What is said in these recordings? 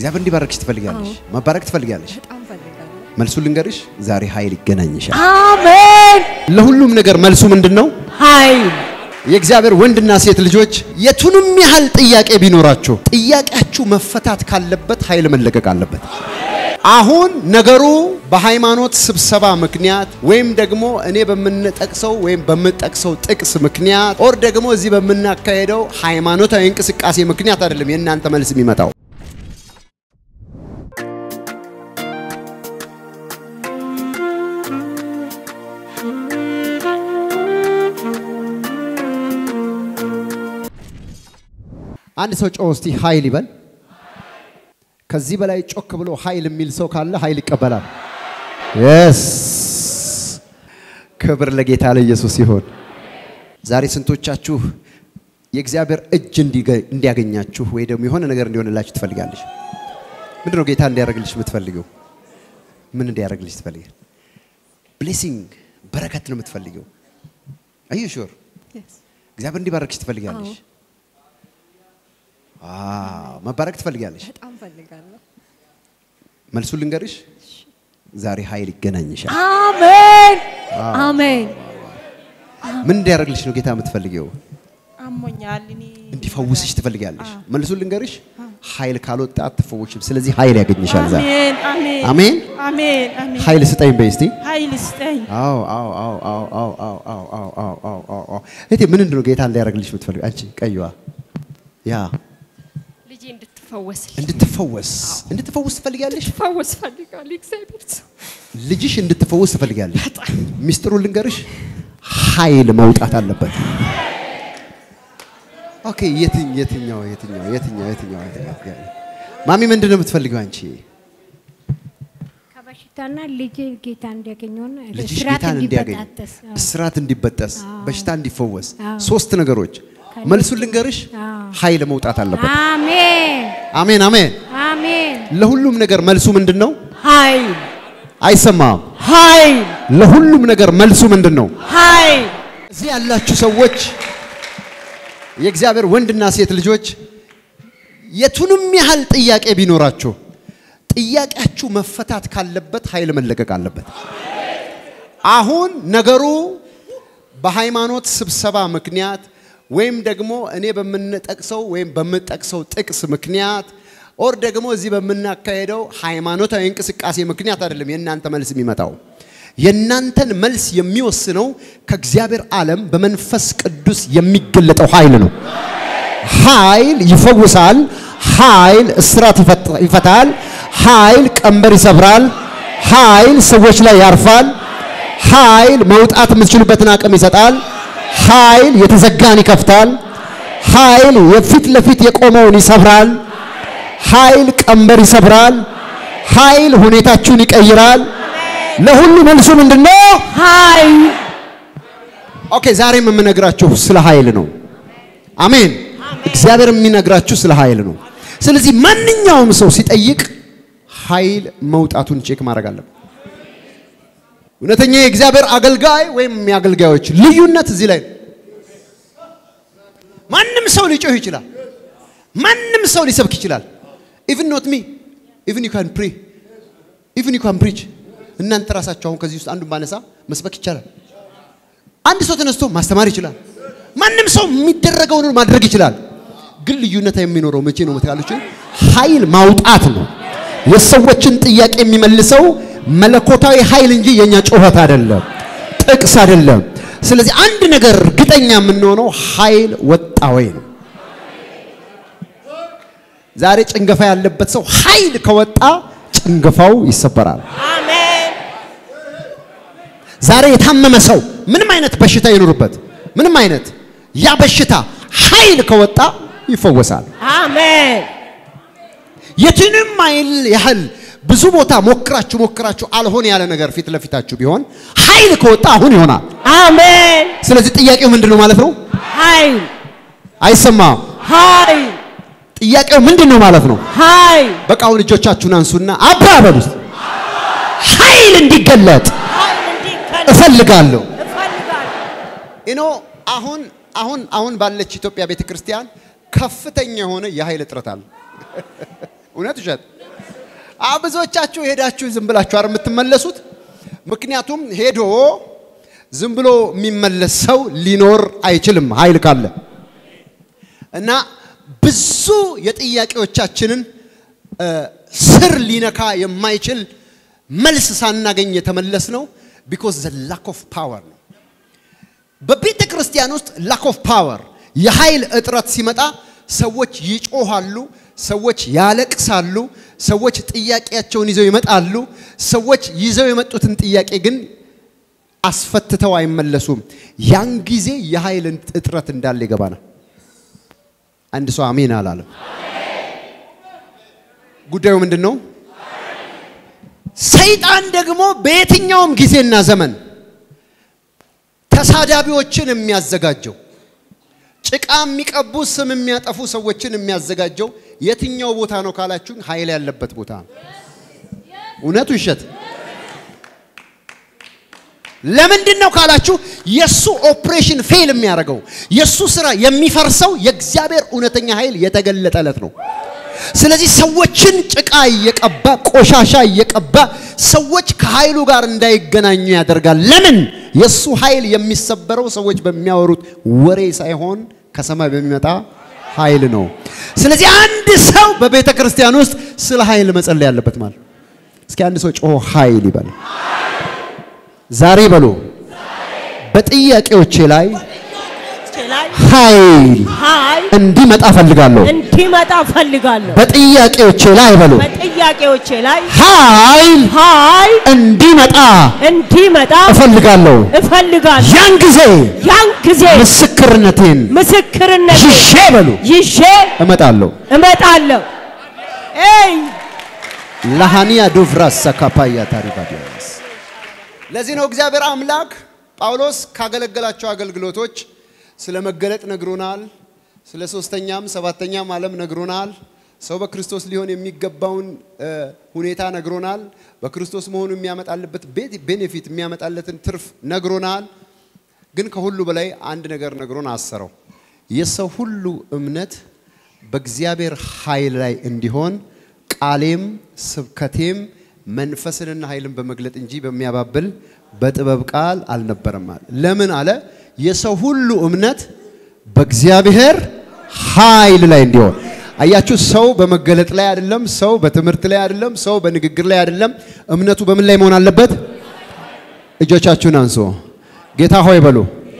እግዚአብሔር እንዲባረክሽ ትፈልጋለሽ? መባረክ ትፈልጋለሽ? በጣም ፈልጋለሁ። መልሱን ልንገርሽ፣ ዛሬ ኃይል ይገናኝሻል። አሜን። ለሁሉም ነገር መልሱ ምንድን ነው? ኃይል የእግዚአብሔር ወንድና ሴት ልጆች የቱንም ያህል ጥያቄ ቢኖራችሁ ጥያቄያችሁ መፈታት ካለበት ኃይል መለቀቅ አለበት። አሁን ነገሩ በሃይማኖት ስብሰባ ምክንያት ወይም ደግሞ እኔ በምንጠቅሰው ወይም በምጠቅሰው ጥቅስ ምክንያት ኦር ደግሞ እዚህ በምናካሄደው ሃይማኖታዊ እንቅስቃሴ ምክንያት አይደለም የእናንተ መልስ የሚመጣው። አንድ ሰው ጮህ እስቲ ኃይል ይበል። ከዚህ በላይ ጮክ ብሎ ኃይል የሚል ሰው ካለ ኃይል ይቀበላል። የስ ክብር ለጌታ ለኢየሱስ ይሁን። ዛሬ ስንቶቻችሁ የእግዚአብሔር እጅ እንዲገ- እንዲያገኛችሁ ወይ ደግሞ የሆነ ነገር እንዲሆንላችሁ ትፈልጋለች? ምንድን ነው ጌታ እንዲያደርግልሽ የምትፈልገው? ምን እንዲያደርግልሽ ትፈልጋል? ብሌሲንግ በረከት ነው የምትፈልገው? አዩ ሹር እግዚአብሔር እንዲባረክሽ ትፈልጋለሽ? ዋው መባረክ ትፈልጋለሽ? በጣም ፈልጋለሁ። መልሱን ልንገርሽ፣ ዛሬ ኃይል ይገናኝሻል። አሜን አሜን። ምን እንዲያደርግልሽ ነው ጌታ የምትፈልጊው? አሞኛል። እኔ እንዲፈውስሽ ትፈልጋለሽ። መልሱን ልንገርሽ፣ ኃይል ካልወጣ አትፈወሽም። ስለዚህ ኃይል ያገኝሻል ዛሬ። አሜን አሜን አሜን። አሜን አሜን። ኃይል ስጠኝ በይ እስቲ። ኃይል ስጠኝ። አዎ አዎ አዎ አዎ አዎ አዎ አዎ አዎ አዎ አዎ አዎ አዎ። እህቴ ምንድን ነው ጌታ እንዲያደርግልሽ የምትፈልጊው? አንቺ ቀይዋ ያ ልጄ እንድትፈወስ እንድትፈወስ እንድትፈወስ ትፈልጊያለሽ? ፈወስ ፈልጋለሁ። እግዚአብሔር ሰው ልጅሽ እንድትፈወስ ትፈልጊያለሽ? ሚስጥሩን ልንገርሽ፣ ኃይል መውጣት አለበት። ኦኬ፣ የትኝ የትኛው የትኛው የትኛው የትኛው የትኛው? ማሚ ምንድን ነው የምትፈልጊው አንቺ? ከበሽታና ልጅ ጌታ እንዲያገኘውና ልጅሽ እስራት ጌታን እንዲያገኝ፣ እንዲበጣጠስ አዎ። እስራት እንዲበጠስ፣ በሽታ እንዲፈወስ፣ አዎ። ሶስት ነገሮች። መልሱን ልንገርሽ፣ አዎ። ኃይል መውጣት አለበት። አሜን አሜን አሜን። አሜን ለሁሉም ነገር መልሱ ምንድን ነው? ኃይል አይሰማም። ኃይል ለሁሉም ነገር መልሱ ምንድን ነው? ኃይል እዚህ ያላችሁ ሰዎች የእግዚአብሔር ወንድና ሴት ልጆች የቱንም ያህል ጥያቄ ቢኖራችሁ ጥያቄያችሁ መፈታት ካለበት ኃይል መለቀቅ አለበት። አሁን ነገሩ በሃይማኖት ስብሰባ ምክንያት ወይም ደግሞ እኔ በምንጠቅሰው ወይም በምጠቅሰው ጥቅስ ምክንያት ኦር ደግሞ እዚህ በምናካሄደው ሃይማኖታዊ እንቅስቃሴ ምክንያት አይደለም የእናንተ መልስ የሚመጣው። የእናንተን መልስ የሚወስነው ከእግዚአብሔር ዓለም በመንፈስ ቅዱስ የሚገለጠው ኃይል ነው። ኃይል ይፈውሳል። ኃይል እስራት ይፈት- ይፈታል። ኃይል ቀንበር ይሰብራል። ኃይል ሰዎች ላይ ያርፋል። ኃይል መውጣት የምትችሉበትን አቅም ይሰጣል። ኃይል የተዘጋን ይከፍታል። ኃይል የፊት ለፊት የቆመውን ይሰብራል። ኃይል ቀንበር ይሰብራል። ኃይል ሁኔታችሁን ይቀይራል። ለሁሉ መልሱ ምንድነው? ኃይል ኦኬ፣ ዛሬም የምነግራችሁ ስለ ኃይል ነው። አሜን። እግዚአብሔር የሚነግራችሁ ስለ ኃይል ነው። ስለዚህ ማንኛውም ሰው ሲጠይቅ ኃይል መውጣቱን ቼክ ማድረግ አለበት። እውነተኛ የእግዚአብሔር አገልጋይ ወይም የአገልጋዮች ልዩነት እዚህ ላይ ነው። ማንም ሰው ሊጮህ ይችላል። ማንም ሰው ሊሰብክ ይችላል። ኢቭን ኖት ሚ ኢቭን ዩ ካን ፕሪ ኢቭን ዩ ካን ፕሪች። እናንተ ራሳችሁ አሁን ከዚህ ውስጥ አንዱን ባነሳ መስበክ ይቻላል። አንድ ሰው ተነስቶ ማስተማር ይችላል። ማንም ሰው የሚደረገውን ማድረግ ይችላል። ግን ልዩነት የሚኖረው መቼ ነው መታሉች? ኃይል ማውጣት ነው። የሰዎችን ጥያቄ የሚመልሰው መለኮታዊ ኃይል እንጂ የኛ ጩኸት አይደለም፣ ጥቅስ አይደለም። ስለዚህ አንድ ነገር እርግጠኛ የምንሆነው ኃይል ወጣ ወይ ነው። ዛሬ ጭንገፋ ያለበት ሰው ኃይል ከወጣ ጭንገፋው ይሰበራል። አሜን ዛሬ የታመመ ሰው ምንም አይነት በሽታ ይኖርበት ምንም አይነት ያ በሽታ ኃይል ከወጣ ይፈወሳል። አሜን የትንም አይል ያህል ብዙ ቦታ ሞክራችሁ ሞክራችሁ አልሆን ያለ ነገር ፊት ለፊታችሁ ቢሆን ኃይል ከወጣ አሁን ይሆናል። አሜን ስለዚህ ጥያቄው ምንድን ነው ማለት ነው? ኃይል አይሰማም። ኃይል ጥያቄው ምንድን ነው ማለት ነው? ኃይል በቃ አሁን እጆቻችሁን አንሱና አባ በሉ እስቲ። ኃይል እንዲገለጥ ኃይል እንዲከል እፈልጋለሁ። እፈልጋለሁ ኢኖ አሁን አሁን አሁን ባለች ኢትዮጵያ ቤተ ክርስቲያን ከፍተኛ የሆነ የኃይል እጥረት አለ። እውነት ውሸት? አዎ ብዙዎቻችሁ ሄዳችሁ ዝም ብላችሁ አይደል የምትመለሱት? ምክንያቱም ሄዶ ዝም ብሎ የሚመለስ ሰው ሊኖር አይችልም ኃይል ካለ እና ብዙ የጥያቄዎቻችንን እ፣ ስር ሊነካ የማይችል መልስ ሳናገኝ የተመለስ ነው ቢኮዝ ዘ ላክ ኦፍ ፓወር ነው። በቤተ ክርስቲያን ውስጥ ላክ ኦፍ ፓወር የኃይል እጥረት ሲመጣ ሰዎች ይጮሃሉ፣ ሰዎች ያለቅሳሉ፣ ሰዎች ጥያቄያቸውን ይዘው ይመጣሉ። ሰዎች ይዘው የመጡትን ጥያቄ ግን አስፈትተው አይመለሱም። ያን ጊዜ የኃይል እጥረት እንዳለ ይገባናል። አንድ ሰው አሜን አላለም። ጉዳዩ ምንድን ነው? ሰይጣን ደግሞ በየትኛውም ጊዜና ዘመን ተሳዳቢዎችን የሚያዘጋጀው ጭቃ የሚቀቡ ስም የሚያጠፉ ሰዎችን የሚያዘጋጀው የትኛው ቦታ ነው ካላችሁኝ፣ ኃይል ያለበት ቦታ ነው። እውነቱ ይሸት ለምንድን ነው ካላችሁ፣ የሱ ኦፕሬሽን ፌል የሚያደርገው የሱ ስራ የሚፈርሰው የእግዚአብሔር እውነተኛ ኃይል የተገለጠለት ነው። ስለዚህ ሰዎችን ጭቃ እየቀባ ቆሻሻ እየቀባ ሰዎች ከኃይሉ ጋር እንዳይገናኙ ያደርጋል። ለምን? የሱ ኃይል የሚሰበረው ሰዎች በሚያወሩት ወሬ ሳይሆን ከሰማይ በሚመጣ ኃይል ነው። ስለዚህ አንድ ሰው በቤተ ክርስቲያን ውስጥ ስለ ኃይል መጸለይ ያለበት ማለት ነው። እስኪ አንድ ሰው ጮሆ ኃይል ይበል። ዛሬ በሉ በጥያቄዎቼ ላይ ላይ ኃይል ኃይል እንዲመጣ ፈልጋለሁ። እንዲመጣ ፈልጋለሁ። በጥያቄዎቼ ላይ በሉ በጥያቄዎቼ ላይ ኃይል ኃይል እንዲመጣ እንዲመጣ እፈልጋለሁ። እፈልጋለሁ። ያን ጊዜ ያን ጊዜ ምስክርነቴን ምስክርነት ይዤ በሉ ይዤ እመጣለሁ። እመጣለሁ። ኤይ ለሃኒያ ዱፍራስ ሰካፓያ ታሪባዲያስ ለዚህ ነው እግዚአብሔር አምላክ ጳውሎስ ካገለገላቸው አገልግሎቶች ስለ መገለጥ ነግሮናል። ስለ ሶስተኛም ሰባተኛም ዓለም ነግሮናል። ሰው በክርስቶስ ሊሆን የሚገባውን እ፣ ሁኔታ ነግሮናል። በክርስቶስ መሆኑ የሚያመጣልበት ቤኔፊት የሚያመጣለትን ትርፍ ነግሮናል። ግን ከሁሉ በላይ አንድ ነገር ነግሮን አሰረው። የሰው ሁሉ እምነት በእግዚአብሔር ኃይል ላይ እንዲሆን ቃሌም ስብከቴም መንፈስንና ኃይልን በመግለጥ እንጂ በሚያባብል በጥበብ ቃል አልነበረም አለ። ለምን አለ? የሰው ሁሉ እምነት በእግዚአብሔር ኃይል ላይ እንዲሆን። አያችሁ፣ ሰው በመገለጥ ላይ አይደለም፣ ሰው በትምህርት ላይ አይደለም፣ ሰው በንግግር ላይ አይደለም። እምነቱ በምን ላይ መሆን አለበት? እጆቻችሁን አንሶ ጌታ ሆይ በሉ።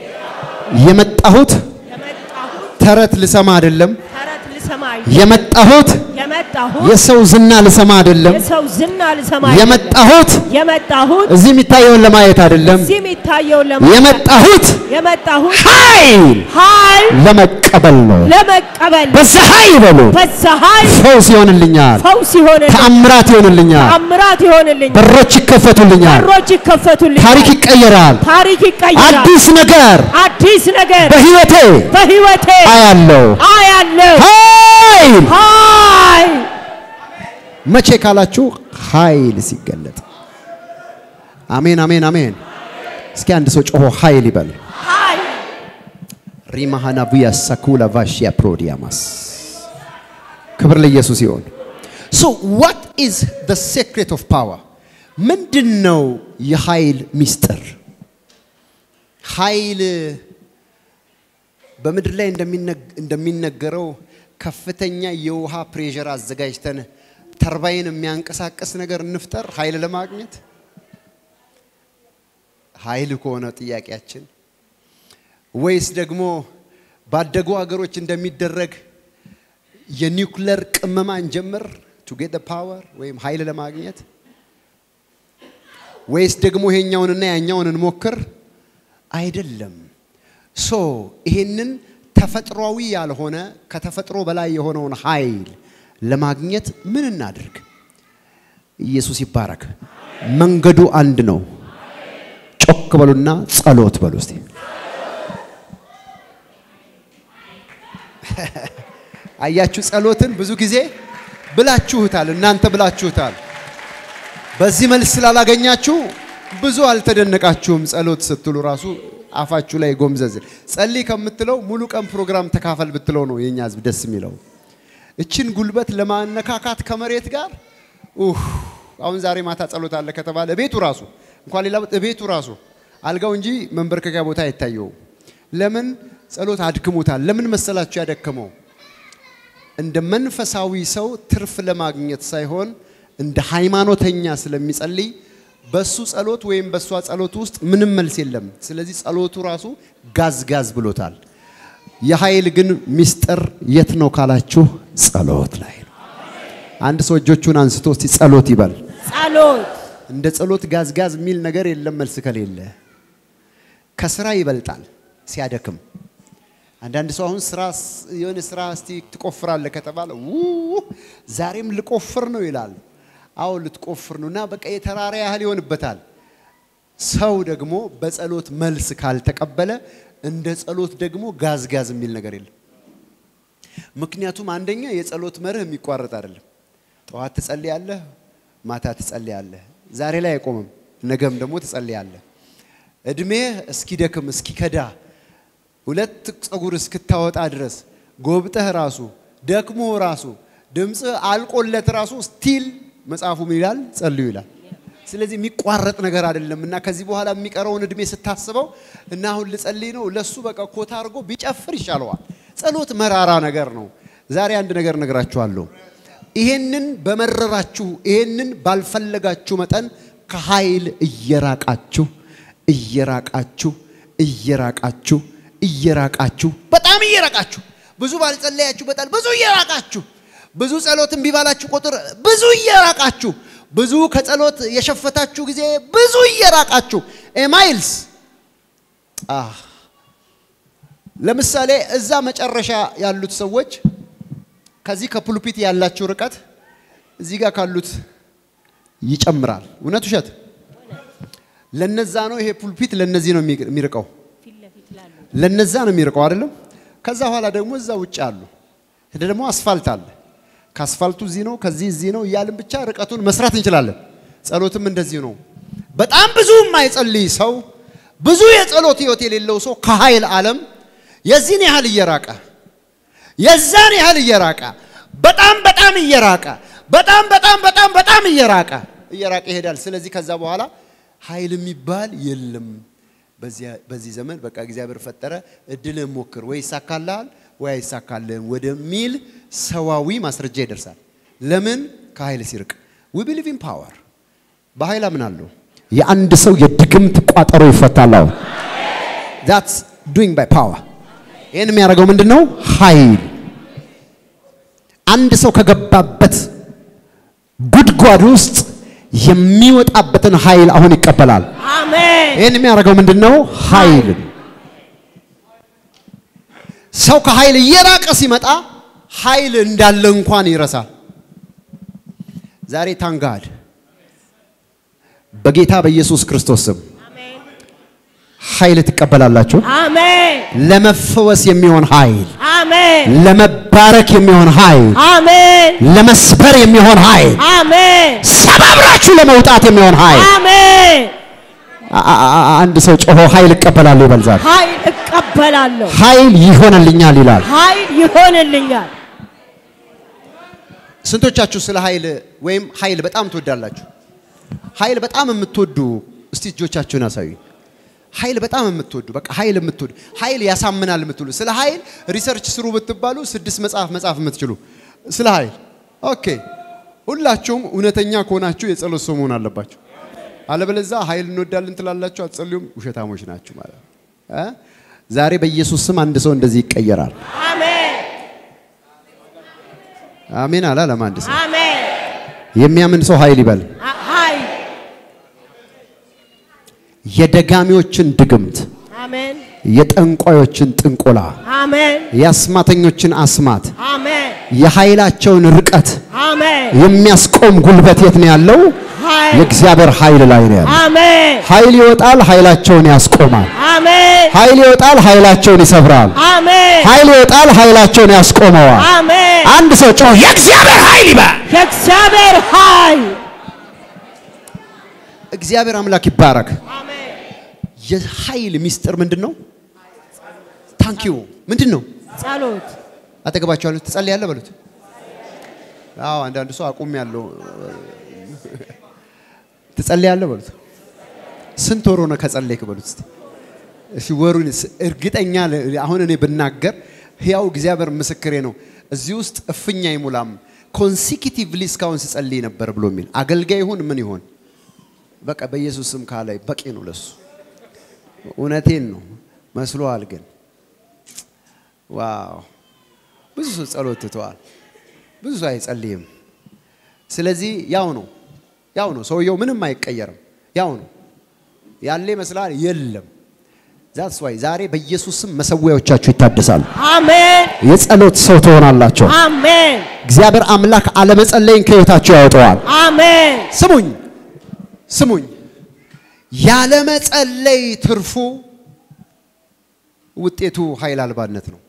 የመጣሁት የመጣሁት ተረት ልሰማ አይደለም። ተረት ልሰማ የመጣሁት የመጣሁት የሰው ዝና ልሰማ አይደለም። የሰው ዝና ልሰማ አይደለም። የመጣሁት የመጣሁት እዚህ የሚታየውን ለማየት አይደለም። እዚህ የሚታየውን ለማየት የመጣሁት የመጣሁት ኃይል ኃይል ለመቀበል ነው። ለመቀበል በዛ ኃይል በሉ በዛ ኃይል ፈውስ ይሆንልኛል፣ ፈውስ ይሆንልኛል፣ ተአምራት ይሆንልኛል፣ ተአምራት ይሆንልኛል፣ በሮች ይከፈቱልኛል፣ በሮች ይከፈቱልኛል፣ ታሪክ ይቀየራል፣ ታሪክ ይቀየራል፣ አዲስ ነገር አዲስ ነገር በህይወቴ በህይወቴ አያለው። አያለው። ኃይል ኃይል መቼ ካላችሁ ኃይል ሲገለጥ። አሜን አሜን አሜን። እስኪ አንድ ሰው ጮሆ ኃይል ይበል። ኃይል ሪማሃናቡያ ሳኩላ ቫሽያ ፕሮዲያማስ ክብር ለኢየሱስ ይሆን። ሶ ዋት ኢዝ ዘ ሴክሬት ኦፍ ፓወር? ምንድን ነው የኃይል ሚስጥር? ኃይል በምድር ላይ እንደሚነግ- እንደሚነገረው ከፍተኛ የውሃ ፕሬሸር አዘጋጅተን ተርባይን የሚያንቀሳቅስ ነገር እንፍጠር ኃይል ለማግኘት ኃይል ከሆነ ጥያቄያችን ወይስ ደግሞ ባደጉ ሀገሮች እንደሚደረግ የኒውክለር ቅመማ እንጀምር ቱ ጌት ፓወር ወይም ኃይል ለማግኘት ወይስ ደግሞ ይሄኛውንና ያኛውን እንሞክር? አይደለም። ሶ ይሄንን ተፈጥሯዊ ያልሆነ ከተፈጥሮ በላይ የሆነውን ኃይል ለማግኘት ምን እናድርግ? ኢየሱስ ይባረክ። መንገዱ አንድ ነው። ጮክ በሉና ጸሎት በሉ እስቲ። አያችሁ፣ ጸሎትን ብዙ ጊዜ ብላችሁታል፣ እናንተ ብላችሁታል። በዚህ መልስ ስላላገኛችሁ ብዙ አልተደነቃችሁም። ጸሎት ስትሉ ራሱ አፋችሁ ላይ ጎምዘዝ። ጸልይ ከምትለው ሙሉ ቀን ፕሮግራም ተካፈል ብትለው ነው የኛ ህዝብ ደስ የሚለው። እችን ጉልበት ለማነካካት ከመሬት ጋር ኡህ አሁን ዛሬ ማታ ጸሎት አለ ከተባለ ቤቱ ራሱ እንኳን ሌላ ቤቱ ራሱ አልጋው እንጂ መንበርከኪያ ቦታ አይታየውም። ለምን ጸሎት አድክሞታል። ለምን መሰላችሁ ያደከመው? እንደ መንፈሳዊ ሰው ትርፍ ለማግኘት ሳይሆን እንደ ሃይማኖተኛ ስለሚጸልይ በሱ ጸሎት ወይም በሷ ጸሎት ውስጥ ምንም መልስ የለም። ስለዚህ ጸሎቱ ራሱ ጋዝ ጋዝ ብሎታል። የኃይል ግን ሚስጥር የት ነው ካላችሁ ጸሎት ላይ ነው። አንድ ሰው እጆቹን አንስቶ እስቲ ጸሎት ይበል። ጸሎት እንደ ጸሎት ጋዝ ጋዝ የሚል ነገር የለም መልስ ከሌለ። ከስራ ይበልጣል ሲያደክም። አንዳንድ ሰው አሁን ስራ የሆነ ስራ እስቲ ትቆፍራለህ ከተባለ ው ዛሬም ልቆፍር ነው ይላል። አዎ ልትቆፍር ነው እና በቃ የተራራ ያህል ይሆንበታል። ሰው ደግሞ በጸሎት መልስ ካልተቀበለ እንደ ጸሎት ደግሞ ጋዝ ጋዝ የሚል ነገር የለም። ምክንያቱም አንደኛ የጸሎት መርህ የሚቋረጥ አይደለም። ጠዋት ትጸልያለህ፣ ማታ ትጸልያለህ። ዛሬ ላይ አይቆምም፣ ነገም ደግሞ ትጸልያለህ። እድሜህ እስኪደክም እስኪከዳ ሁለት ጸጉር እስክታወጣ ድረስ ጎብጠህ ራሱ ደክሞ ራሱ ድምፅህ አልቆለት ራሱ ስቲል መጽሐፉ ምን ይላል? ጸልዩ ይላል። ስለዚህ የሚቋረጥ ነገር አይደለም እና ከዚህ በኋላ የሚቀረውን እድሜ ስታስበው እና አሁን ልጸልይ ነው ለሱ በቃ ኮታ አድርጎ ቢጨፍር ይሻለዋል። ጸሎት መራራ ነገር ነው። ዛሬ አንድ ነገር ነግራችኋለሁ። ይሄንን በመረራችሁ ይሄንን ባልፈለጋችሁ መጠን ከኃይል እየራቃችሁ እየራቃችሁ እየራቃችሁ እየራቃችሁ በጣም እየራቃችሁ ብዙ ባልጸለያችሁ በጣም ብዙ እየራቃችሁ ብዙ ጸሎት እምቢ ባላችሁ ቁጥር ብዙ እየራቃችሁ ብዙ ከጸሎት የሸፈታችሁ ጊዜ ብዙ እየራቃችሁ ማይልስ ለምሳሌ እዛ መጨረሻ ያሉት ሰዎች ከዚህ ከፑልፒት ያላችሁ ርቀት እዚህ ጋር ካሉት ይጨምራል። እውነት ውሸት? ለነዛ ነው ይሄ ፑልፒት ለነዚህ ነው የሚርቀው፣ ለነዛ ነው የሚርቀው አይደለም። ከዛ በኋላ ደግሞ እዛ ውጭ አሉ። ደግሞ አስፋልት አለ። ከአስፋልቱ እዚህ ነው፣ ከዚህ እዚህ ነው እያልን ብቻ ርቀቱን መስራት እንችላለን። ጸሎትም እንደዚህ ነው። በጣም ብዙ የማይጸልይ ሰው፣ ብዙ የጸሎት ህይወት የሌለው ሰው ከኃይል ዓለም የዚህን ያህል እየራቀ የዛን ያህል እየራቀ በጣም በጣም እየራቀ በጣም በጣም በጣም በጣም እየራቀ እየራቀ ይሄዳል። ስለዚህ ከዛ በኋላ ኃይል የሚባል የለም። በዚህ ዘመን በቃ እግዚአብሔር ፈጠረ፣ እድልህን ሞክር፣ ወይ ይሳካልሃል ወይ አይሳካልህም ወደሚል ሰዋዊ ማስረጃ ይደርሳል። ለምን? ከኃይል ሲርቅ። ዊ ቢሊቭ ኢን ፓወር። በኃይል አምናለሁ። የአንድ ሰው የድግምት ቋጠሮ ይፈታል። አሁን ዛትስ ዱይንግ ባይ ፓወር። ይህን የሚያደርገው ምንድን ነው? ኃይል። አንድ ሰው ከገባበት ጉድጓድ ውስጥ የሚወጣበትን ኃይል አሁን ይቀበላል። አሜን ይህን የሚያደርገው ምንድን ነው? ኃይል። ሰው ከኃይል እየራቀ ሲመጣ ኃይል እንዳለ እንኳን ይረሳል። ዛሬ ታንጋድ በጌታ በኢየሱስ ክርስቶስ ስም ኃይል ትቀበላላችሁ። አሜን ለመፈወስ የሚሆን ኃይል፣ አሜን ለመባረክ የሚሆን ኃይል፣ አሜን ለመስበር የሚሆን ኃይል፣ አሜን ሰባብራችሁ ለመውጣት የሚሆን ኃይል። አሜን አ- አ- አ- አንድ ሰው ጮሆ ኃይል እቀበላለሁ ይበል ዛሬ። ኃይል እቀበላለሁ ኃይል ይሆንልኛል ይላል። ኃይል ይሆንልኛል ስንቶቻችሁ ስለ ኃይል ወይም ኃይል በጣም ትወዳላችሁ? ኃይል በጣም የምትወዱ እስቲ እጆቻችሁን አሳዩ። ኃይል በጣም የምትወዱ በቃ ኃይል የምትወዱ ኃይል ያሳምናል የምትሉ ስለ ኃይል ሪሰርች ስሩ ብትባሉ ስድስት መጽሐፍ መጽሐፍ የምትችሉ ስለ ኃይል ኦኬ። ሁላችሁም እውነተኛ ከሆናችሁ የጸሎት ሰው መሆን አለባችሁ። አለበለዚያ ኃይል እንወዳለን ትላላችሁ፣ አትጸልዩም፣ ውሸታሞች ናችሁ ማለት ነው። እ? ዛሬ በኢየሱስ ስም አንድ ሰው እንደዚህ ይቀየራል። አሜን አሜን አላለም አንድ ሰው። አሜን የሚያምን ሰው ኃይል ይበል። አ- ኃይል የደጋሚዎችን ድግምት፣ አሜን የጠንቋዮችን ጥንቆላ፣ አሜን የአስማተኞችን አስማት፣ አሜን የኃይላቸውን ርቀት አሜን የሚያስቆም ጉልበት የት ነው ያለው? ኃይል የእግዚአብሔር ኃይል ላይ ነው ያለው። አሜን ኃይል ይወጣል፣ ኃይላቸውን ያስቆማል። አሜን ኃይል ይወጣል፣ ኃይላቸውን ይሰብራል። አሜን ኃይል ይወጣል፣ ኃይላቸውን ያስቆመዋል። አሜን አንድ ሰው ጮህ የእግዚአብሔር ኃይል ይበል። የእግዚአብሔር ኃይል እግዚአብሔር አምላክ ይባረክ። አሜን የኃይል ሚስጥር ምንድን ነው? ታንኪዩ ምንድን ነው? ጸሎት አጠገባቸው ያሉት ትጸልያለህ በሉት። አዎ አንዳንድ ሰው አቁም ያለው ትጸልያለህ በሉት። ስንት ወር ሆነ ከጸለይክ በሉት እስቲ። እሺ ወሩን ስ- እርግጠኛ ለ- አሁን እኔ ብናገር ሕያው እግዚአብሔር ምስክሬ ነው። እዚህ ውስጥ እፍኝ አይሙላም። ኮንሲኪቲቭሊ እስካሁን ስጸልይ ነበር ብሎ የሚል አገልጋይ ይሁን ምን ይሆን በቃ በኢየሱስ ስም ካላይ በቂ ነው ለሱ። እውነቴን ነው መስሎሃል ግን ዋው ብዙ ሰው ጸሎት ትተዋል። ብዙ ሰው አይጸልይም። ስለዚህ ያው ነው ያው ነው ሰውየው ምንም አይቀየርም። ያው ነው ያለ ይመስላል የለም። ዛትስ ዋይ ዛሬ በኢየሱስ ስም መሰዊያዎቻችሁ ይታደሳሉ። አሜን የጸሎት ሰው ትሆናላቸው። አሜን እግዚአብሔር አምላክ አለመጸለይን ከህይወታቸው ያወጣዋል። አሜን ስሙኝ ስሙኝ፣ ያለመጸለይ ትርፉ ውጤቱ ኃይል አልባነት ነው።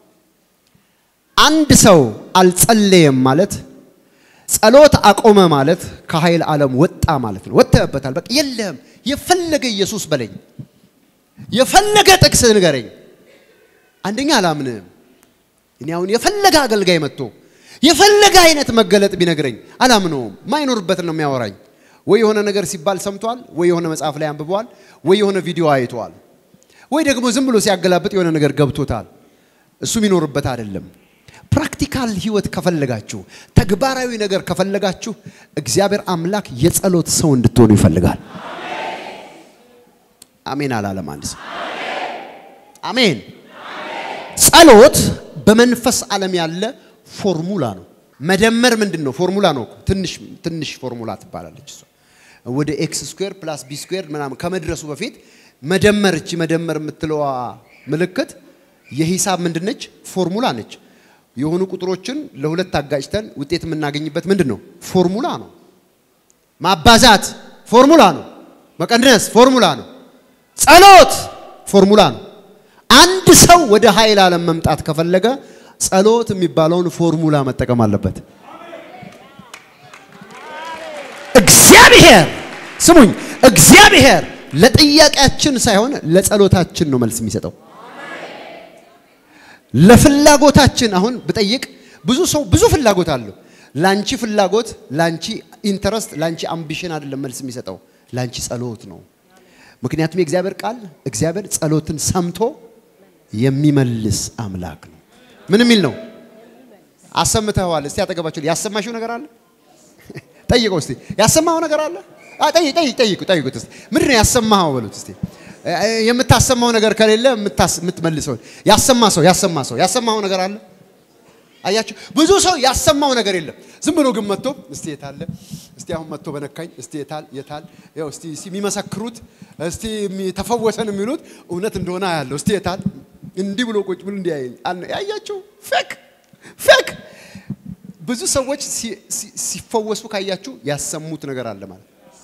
አንድ ሰው አልጸለየም ማለት ጸሎት አቆመ ማለት ከኃይል ዓለም ወጣ ማለት ነው። ወጥተህበታል። በቃ የለህም። የፈለገ ኢየሱስ በለኝ፣ የፈለገ ጥቅስ ንገረኝ። አንደኛ አላምንህም። እኔ አሁን የፈለገ አገልጋይ መጥቶ የፈለገ አይነት መገለጥ ቢነግረኝ አላምነውም። ማይኖርበትን ነው የሚያወራኝ። ወይ የሆነ ነገር ሲባል ሰምቷል፣ ወይ የሆነ መጽሐፍ ላይ አንብቧል፣ ወይ የሆነ ቪዲዮ አይቷል፣ ወይ ደግሞ ዝም ብሎ ሲያገላብጥ የሆነ ነገር ገብቶታል። እሱ የሚኖርበት አይደለም። ፕራክቲካል ህይወት ከፈለጋችሁ፣ ተግባራዊ ነገር ከፈለጋችሁ እግዚአብሔር አምላክ የጸሎት ሰው እንድትሆኑ ይፈልጋል። አሜን አላለም አንድ ሰው። አሜን። ጸሎት በመንፈስ ዓለም ያለ ፎርሙላ ነው። መደመር ምንድን ነው? ፎርሙላ ነው እኮ። ትንሽ ትንሽ ፎርሙላ ትባላለች እሷ። ወደ ኤክስ ስኩዌር ፕላስ ቢ ስኩዌር ምናምን ከመድረሱ በፊት መደመር እቺ መደመር የምትለዋ ምልክት የሂሳብ ምንድነች? ፎርሙላ ነች። የሆኑ ቁጥሮችን ለሁለት አጋጭተን ውጤት የምናገኝበት ምንድን ነው? ፎርሙላ ነው። ማባዛት ፎርሙላ ነው። መቀነስ ፎርሙላ ነው። ጸሎት ፎርሙላ ነው። አንድ ሰው ወደ ኃይል ዓለም መምጣት ከፈለገ ጸሎት የሚባለውን ፎርሙላ መጠቀም አለበት። እግዚአብሔር ስሙኝ፣ እግዚአብሔር ለጥያቄያችን ሳይሆን ለጸሎታችን ነው መልስ የሚሰጠው። ለፍላጎታችን አሁን ብጠይቅ ብዙ ሰው ብዙ ፍላጎት አለው። ላንቺ ፍላጎት፣ ላንቺ ኢንተረስት፣ ላንቺ አምቢሽን አይደለም መልስ የሚሰጠው፣ ላንቺ ጸሎት ነው። ምክንያቱም የእግዚአብሔር ቃል እግዚአብሔር ጸሎትን ሰምቶ የሚመልስ አምላክ ነው። ምን የሚል ነው? አሰምተዋል። እስቲ አጠገባችሁ ያሰማሽው ነገር አለ? ጠይቀው እስቲ ያሰማው ነገር አለ? አይ ጠይቅ ጠይቅ ጠይቁ ጠይቁት እስቲ ምንድን ነው ያሰማኸው በሉት እስቲ የምታሰማው ነገር ከሌለ የምታስ- የምትመልሰው ያሰማ ሰው ያሰማ ሰው ያሰማው ነገር አለ? አያችሁ ብዙ ሰው ያሰማው ነገር የለም። ዝም ብሎ ግን መጥቶ እስቲ የታለ እስቲ አሁን መጥቶ በነካኝ እስቲ የታል የታል ያው እስቲ እስቲ የሚመሰክሩት እስቲ የሚ- ተፈወሰን የሚሉት እውነት እንደሆነ ያለው እስቲ የታል እንዲህ ብሎ ቁጭ ብሎ እንዲህ ያየኝ አለ። ያያችሁ ፌክ ፌክ ብዙ ሰዎች ሲ- ሲ- ሲፈወሱ ካያችሁ ያሰሙት ነገር አለ ማለት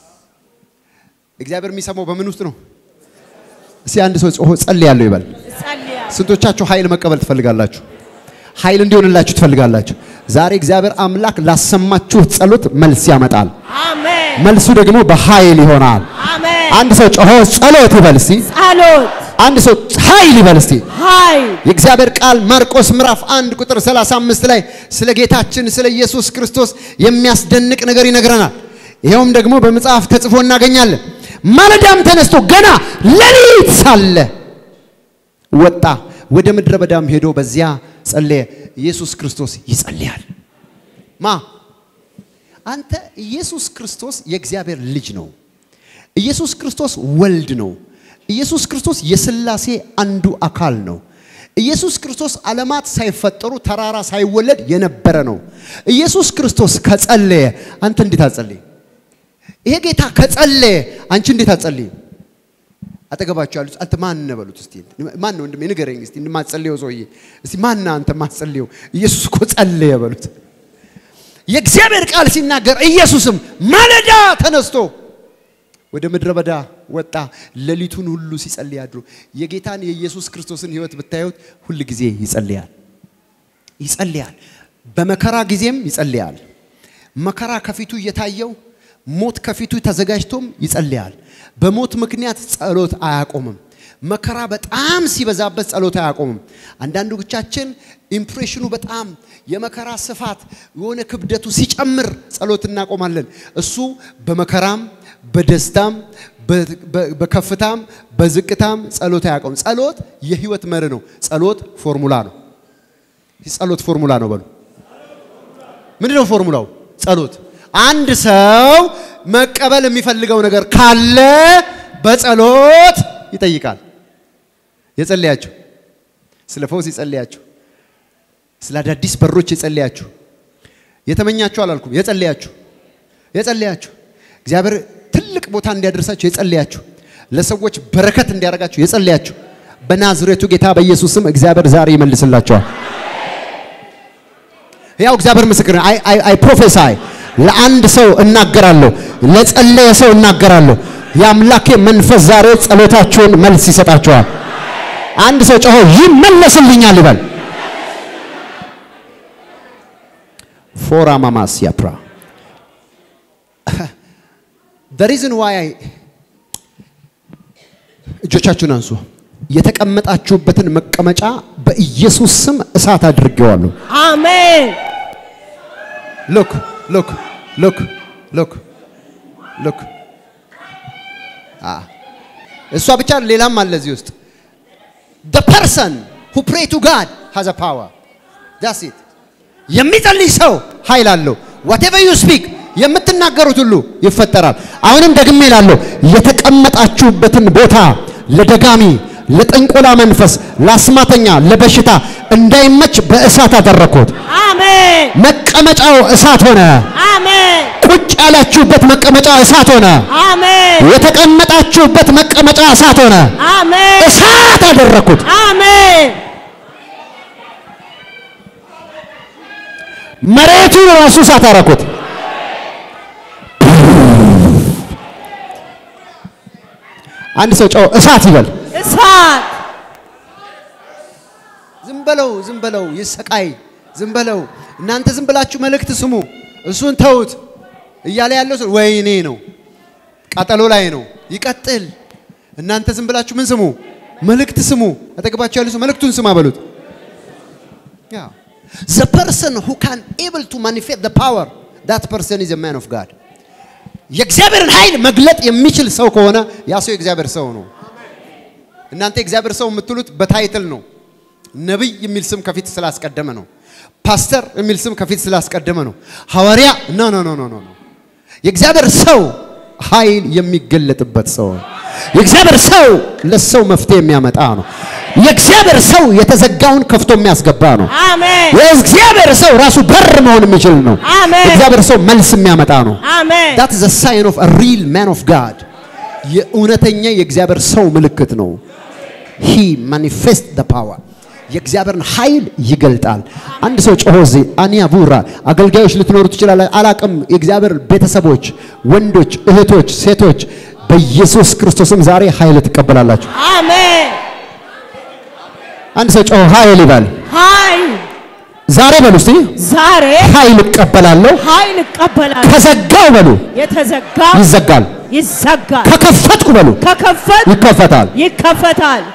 እግዚአብሔር የሚሰማው በምን ውስጥ ነው? እስቲ አንድ ሰው ጾሆ ጸልያለሁ ይበል። ጸልያለሁ። ስንቶቻችሁ ኃይል መቀበል ትፈልጋላችሁ? ኃይል እንዲሆንላችሁ ትፈልጋላችሁ? ዛሬ እግዚአብሔር አምላክ ላሰማችሁት ጸሎት መልስ ያመጣል። አሜን መልሱ ደግሞ በኃይል ይሆናል። አሜን። አንድ ሰው ጮሆ ጸሎት ይበል እስቲ። ጸሎት አንድ ሰው ኃይል ይበል እስቲ። ኃይል የእግዚአብሔር ቃል ማርቆስ ምዕራፍ 1 ቁጥር 35 ላይ ስለ ጌታችን ስለ ኢየሱስ ክርስቶስ የሚያስደንቅ ነገር ይነግረናል። ይኸውም ደግሞ በመጽሐፍ ተጽፎ እናገኛለን። ማለዳም ተነስቶ ገና ሌሊት ሳለ ወጣ፣ ወደ ምድረ በዳም ሄዶ በዚያ ጸለየ። ኢየሱስ ክርስቶስ ይጸልያል። ማ አንተ ኢየሱስ ክርስቶስ የእግዚአብሔር ልጅ ነው። ኢየሱስ ክርስቶስ ወልድ ነው። ኢየሱስ ክርስቶስ የሥላሴ አንዱ አካል ነው። ኢየሱስ ክርስቶስ ዓለማት ሳይፈጠሩ ተራራ ሳይወለድ የነበረ ነው። ኢየሱስ ክርስቶስ ከጸለየ አንተ እንዴት አትጸልይ? ይሄ ጌታ ከጸለየ አንቺ እንዴት አትጸልይ? አጠገባቸው ያሉት አንተ ማን ነህ በሉት እስቲ። ማን ነው ወንድሜ ንገረኝ እስቲ የማትጸልየው ሰውዬ እስቲ ማን ነህ አንተ የማትጸልየው? ኢየሱስ እኮ ጸለየ በሉት። የእግዚአብሔር ቃል ሲናገር ኢየሱስም ማለዳ ተነስቶ ወደ ምድረ በዳ ወጣ። ሌሊቱን ሁሉ ሲጸልይ አድሮ የጌታን የኢየሱስ ክርስቶስን ሕይወት ብታዩት ሁል ጊዜ ይጸልያል ይጸልያል። በመከራ ጊዜም ይጸልያል። መከራ ከፊቱ እየታየው ሞት ከፊቱ ተዘጋጅቶም ይጸልያል። በሞት ምክንያት ጸሎት አያቆምም። መከራ በጣም ሲበዛበት ጸሎት አያቆምም። አንዳንዶቻችን ኢምፕሬሽኑ በጣም የመከራ ስፋት የሆነ ክብደቱ ሲጨምር ጸሎት እናቆማለን። እሱ በመከራም በደስታም በ- በ- በከፍታም በዝቅታም ጸሎት አያቆምም። ጸሎት የህይወት መርህ ነው። ጸሎት ፎርሙላ ነው። ጸሎት ፎርሙላ ነው በሉ። ምንድን ነው ፎርሙላው? ጸሎት። አንድ ሰው መቀበል የሚፈልገው ነገር ካለ በጸሎት ይጠይቃል። የጸለያችሁ ስለ ፈውስ የጸለያችሁ ስለ አዳዲስ በሮች የጸለያችሁ የተመኛችሁ አላልኩም። የጸለያችሁ የጸለያችሁ እግዚአብሔር ትልቅ ቦታ እንዲያደርሳችሁ የጸለያችሁ ለሰዎች በረከት እንዲያደርጋችሁ የጸለያችሁ በናዝሬቱ ጌታ በኢየሱስ ስም እግዚአብሔር ዛሬ ይመልስላችኋል። ያው እግዚአብሔር ምስክር ነው። አይ አይ ፕሮፌሳይ ለአንድ ሰው እናገራለሁ፣ ለጸለየ ሰው እናገራለሁ። የአምላኬ መንፈስ ዛሬ ጸሎታችሁን መልስ ይሰጣችኋል። አንድ ሰው ጮሆ ይመለስልኛል ይበል። ፎራ ማማስ ያፕራ the reason why I እጆቻችሁን አንሱ። የተቀመጣችሁበትን መቀመጫ በኢየሱስ ስም እሳት አድርጌዋለሁ። አሜን ሎክ ሎክ ሎክ ሎክ ሎክ እሷ ብቻ ሌላም አለ እዚህ ውስጥ the person who pray to God has a power that's it የሚጸልይ ሰው ኃይል አለው whatever you speak የምትናገሩት ሁሉ ይፈጠራል አሁንም ደግሜ እላለሁ የተቀመጣችሁበትን ቦታ ለደጋሚ ለጥንቆላ መንፈስ ለአስማተኛ ለበሽታ እንዳይመች በእሳት አደረኩት አሜን መቀመጫው እሳት ሆነ አሜን ቁጭ ያላችሁበት መቀመጫ እሳት ሆነ። አሜን የተቀመጣችሁበት መቀመጫ እሳት ሆነ። አሜን እሳት አደረኩት። አሜን መሬቱን ራሱ እሳት አደረኩት። አንድ ሰው ጨው እሳት ይበል። እሳት ዝም በለው፣ ዝም በለው፣ ይሰቃይ፣ ዝም በለው። እናንተ ዝም ብላችሁ መልእክት ስሙ፣ እሱን ተውት እያለ ያለው ሰው ወይኔ ነው፣ ቃጠሎ ላይ ነው፣ ይቀጥል። እናንተ ዝም ብላችሁ ምን ስሙ? መልእክት ስሙ። አጠገባችሁ ያለ ሰው መልእክቱን ስማ በሉት። Yeah. The person who can able to manifest the power, that person is a man of God. የእግዚአብሔርን ኃይል መግለጥ የሚችል ሰው ከሆነ ያ ሰው የእግዚአብሔር ሰው ነው። እናንተ የእግዚአብሔር ሰው የምትሉት በታይትል ነው። ነቢይ የሚል ስም ከፊት ስላስቀደመ ነው። ፓስተር የሚል ስም ከፊት ስላስቀደመ ነው። ሐዋርያ ኖ ኖ ኖ ኖ ኖ ኖ። የእግዚአብሔር ሰው ኃይል የሚገለጥበት ሰው ነው። የእግዚአብሔር ሰው ለሰው መፍትሄ የሚያመጣ ነው። የእግዚአብሔር ሰው የተዘጋውን ከፍቶ የሚያስገባ ነው። አሜን የእግዚአብሔር ሰው ራሱ በር መሆን የሚችል ነው። አሜን። የእግዚአብሔር ሰው መልስ የሚያመጣ ነው። አሜን that is a sign of a real man of God የእውነተኛ የእግዚአብሔር ሰው ምልክት ነው he manifest the power የእግዚአብሔርን ኃይል ይገልጣል አንድ ሰው ጮሆ እዚህ አኒያ ቡራ አገልጋዮች ልትኖሩ ትችላለ አላቅም የእግዚአብሔር ቤተሰቦች ወንዶች እህቶች ሴቶች በኢየሱስ ክርስቶስም ዛሬ ኃይል ትቀበላላችሁ አሜን አንድ ሰው ጮሆ ኃይል ይባል ኃይል ዛሬ በሉ እስቲ ዛሬ ኃይል እቀበላለሁ ኃይል እቀበላለሁ ከዘጋው በሉ የተዘጋ ይዘጋል ይዘጋል ከከፈትኩ በሉ ከከፈት ይከፈታል ይከፈታል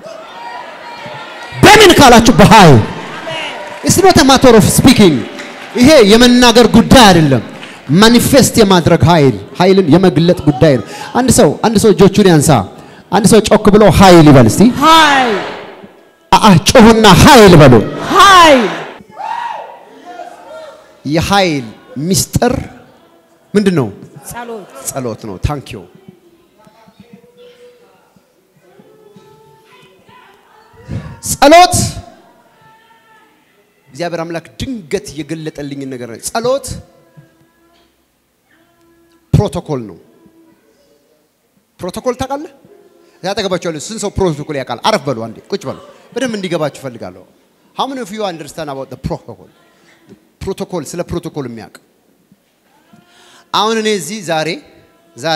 በምን ካላችሁ በኃይል ኢትስ ኖት አ ማተር ኦፍ ስፒኪንግ ይሄ የመናገር ጉዳይ አይደለም ማኒፌስት የማድረግ ኃይል ኃይልን የመግለጥ ጉዳይ ነው አንድ ሰው አንድ ሰው እጆቹን ያንሳ አንድ ሰው ጮክ ብሎ ኃይል ይበል እስቲ ኃይል አአ ጮሁና ኃይል በሉ ኃይል የኃይል ሚስጥር ምንድን ነው ጸሎት ጸሎት ነው ታንክ ዩ ጸሎት እግዚአብሔር አምላክ ድንገት የገለጠልኝን ነገር ነው። ጸሎት ፕሮቶኮል ነው። ፕሮቶኮል ታውቃለህ? ያጠገባቸው ያለ ስንት ሰው ፕሮቶኮል ያውቃል? አረፍ በሉ አንዴ፣ ቁጭ በሉ። በደንብ እንዲገባችሁ እፈልጋለሁ። how many of you understand about the protocol ፕሮቶኮል ስለ ፕሮቶኮል የሚያውቅ አሁን እኔ እዚህ ዛሬ ዛሬ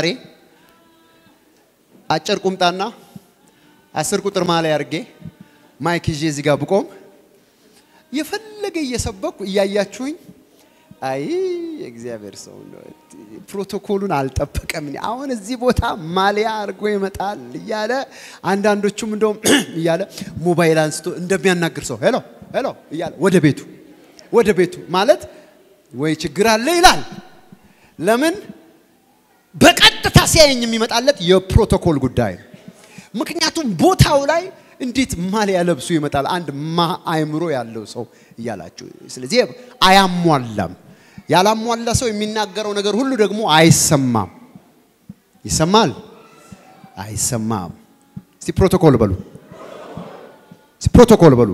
አጭር ቁምጣና አስር ቁጥር ማሊያ አድርጌ ማይክ ይዤ እዚህ ጋር ብቆም የፈለገ እየሰበኩ እያያችሁኝ አይ የእግዚአብሔር ሰው ነው፣ ፕሮቶኮሉን አልጠበቀም። አሁን እዚህ ቦታ ማሊያ አድርጎ ይመጣል እያለ አንዳንዶቹም እንደውም እያለ ሞባይል አንስቶ እንደሚያናግር ሰው ሄሎ ሄሎ እያለ ወደ ቤቱ ወደ ቤቱ ማለት ወይ ችግር አለ ይላል። ለምን በቀጥታ ሲያየኝ የሚመጣለት የፕሮቶኮል ጉዳይ ነው። ምክንያቱም ቦታው ላይ እንዴት ማሊያ ለብሶ ይመጣል አንድ ማ አእምሮ ያለው ሰው እያላችሁ። ስለዚህ አያሟላም። ያላሟላ ሰው የሚናገረው ነገር ሁሉ ደግሞ አይሰማም። ይሰማል? አይሰማም። እስቲ ፕሮቶኮል በሉ። እስቲ ፕሮቶኮል በሉ።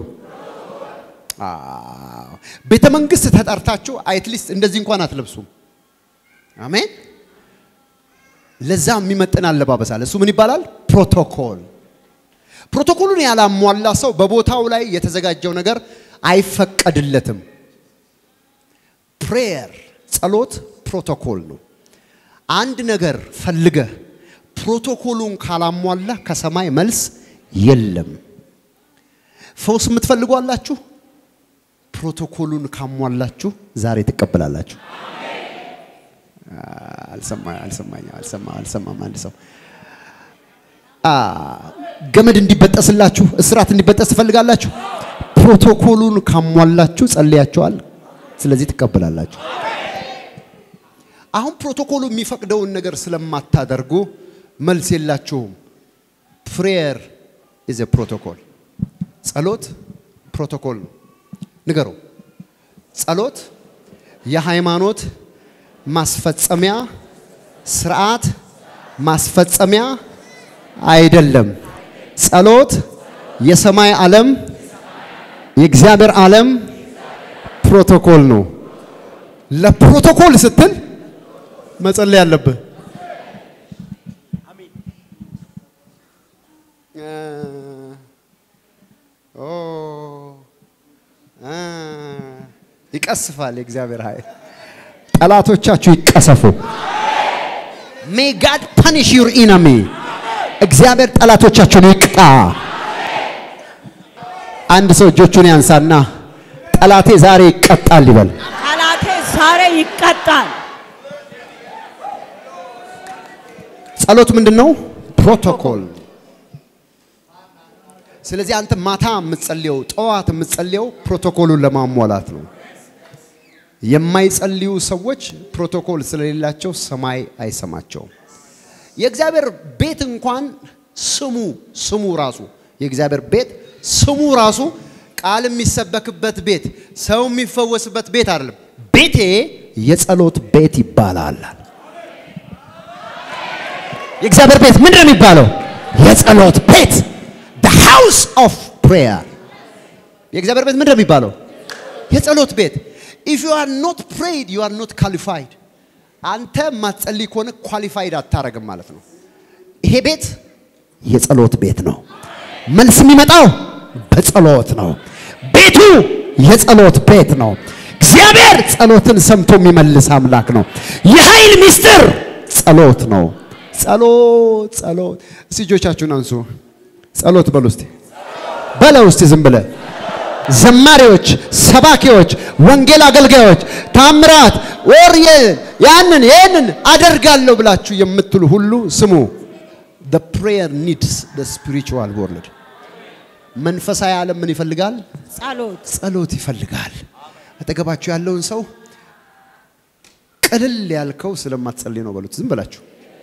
አዎ። ቤተ መንግስት ተጠርታችሁ አትሊስት እንደዚህ እንኳን አትለብሱም። አሜን። ለዛ የሚመጥን አለባበስ አለ። እሱ ምን ይባላል? ፕሮቶኮል። ፕሮቶኮሉን ያላሟላ ሰው በቦታው ላይ የተዘጋጀው ነገር አይፈቀድለትም። ፕሬየር ጸሎት ፕሮቶኮል ነው። አንድ ነገር ፈልገህ ፕሮቶኮሉን ካላሟላ ከሰማይ መልስ የለም። ፈውስ የምትፈልጉ አላችሁ? ፕሮቶኮሉን ካሟላችሁ ዛሬ ትቀበላላችሁ። አልሰማ- አልሰማኝ- አልሰማ- አልሰማም። አንድ ሰው አ፣ ገመድ እንዲበጠስላችሁ እስራት እንዲበጠስ ትፈልጋላችሁ? ፕሮቶኮሉን ካሟላችሁ ጸልያችኋል። ስለዚህ ትቀበላላችሁ። አሁን ፕሮቶኮሉ የሚፈቅደውን ነገር ስለማታደርጉ መልስ የላችሁም። ፕሬየር ኢዝ ፕሮቶኮል። ጸሎት ፕሮቶኮል ነው። ንገሩ። ጸሎት የሃይማኖት ማስፈጸሚያ ስርዓት ማስፈጸሚያ አይደለም። ጸሎት የሰማይ ዓለም የእግዚአብሔር ዓለም ፕሮቶኮል ነው። ለፕሮቶኮል ስትል መጸለይ አለብህ። እ፣ ኦ፣ እ፣ ይቀስፋል የእግዚአብሔር ኃይል። ጠላቶቻችሁ ይቀሰፉ። ሜይ ጋድ ፐኒሽ ዩር ኢነሚ። እግዚአብሔር ጠላቶቻችሁን ይቅጣ። አንድ ሰው እጆቹን ያንሳና ጠላቴ ዛሬ ይቀጣል ይበል። ጠላቴ ዛሬ ይቀጣል። ጸሎት ምንድን ነው? ፕሮቶኮል። ስለዚህ አንተ ማታ የምትጸልየው ጠዋት የምትጸልየው ፕሮቶኮሉን ለማሟላት ነው። የማይጸልዩ ሰዎች ፕሮቶኮል ስለሌላቸው ሰማይ አይሰማቸውም። የእግዚአብሔር ቤት እንኳን ስሙ ስሙ ራሱ የእግዚአብሔር ቤት ስሙ ራሱ ቃል የሚሰበክበት ቤት፣ ሰው የሚፈወስበት ቤት አይደለም። ቤቴ የጸሎት ቤት ይባላል። የእግዚአብሔር ቤት ምንድን ነው የሚባለው? የጸሎት ቤት the house of prayer የእግዚአብሔር ቤት ምንድን ነው የሚባለው? የጸሎት ቤት if you are not prayed you are not qualified አንተ ማትጸልይ ከሆነ ኳሊፋይድ አታረግም ማለት ነው። ይሄ ቤት የጸሎት ቤት ነው። መልስ የሚመጣው በጸሎት ነው። ቤቱ የጸሎት ቤት ነው። እግዚአብሔር ጸሎትን ሰምቶ የሚመልስ አምላክ ነው። የኃይል ምስጢር ጸሎት ነው። ጸሎት ጸሎት። እስቲ እጆቻችሁን አንሱ። ጸሎት በሉ እስቲ በለው እስቲ ዝም ብለ ዘማሪዎች፣ ሰባኪዎች፣ ወንጌል አገልጋዮች፣ ታምራት ወር ያንን ይህንን አደርጋለሁ ብላችሁ የምትሉ ሁሉ ስሙ። the prayer needs the spiritual world መንፈሳዊ ዓለም ምን ይፈልጋል? ጸሎት ጸሎት ይፈልጋል። አጠገባችሁ ያለውን ሰው ቅልል ያልከው ስለማትጸልይ ነው በሉት። ዝም ብላችሁ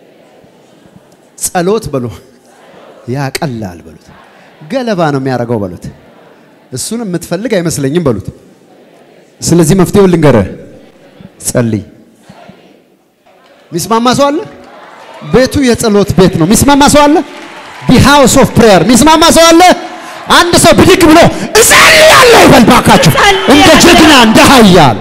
ጸሎት በሉ ያቀላል በሉት። ገለባ ነው የሚያደርገው በሉት። እሱን የምትፈልግ አይመስለኝም በሉት። ስለዚህ መፍትሄውን ልንገርህ፣ ጸልይ። ሚስማማ ሰው አለ? ቤቱ የጸሎት ቤት ነው። ሚስማማ ሰው አለ? ዲ ሃውስ ኦፍ ፕሬየር ሚስማማ ሰው አለ? አንድ ሰው ብድግ ብሎ እጸልያለሁ ይበል ባካችሁ፣ እንደ ጀግና እንደ ኃያል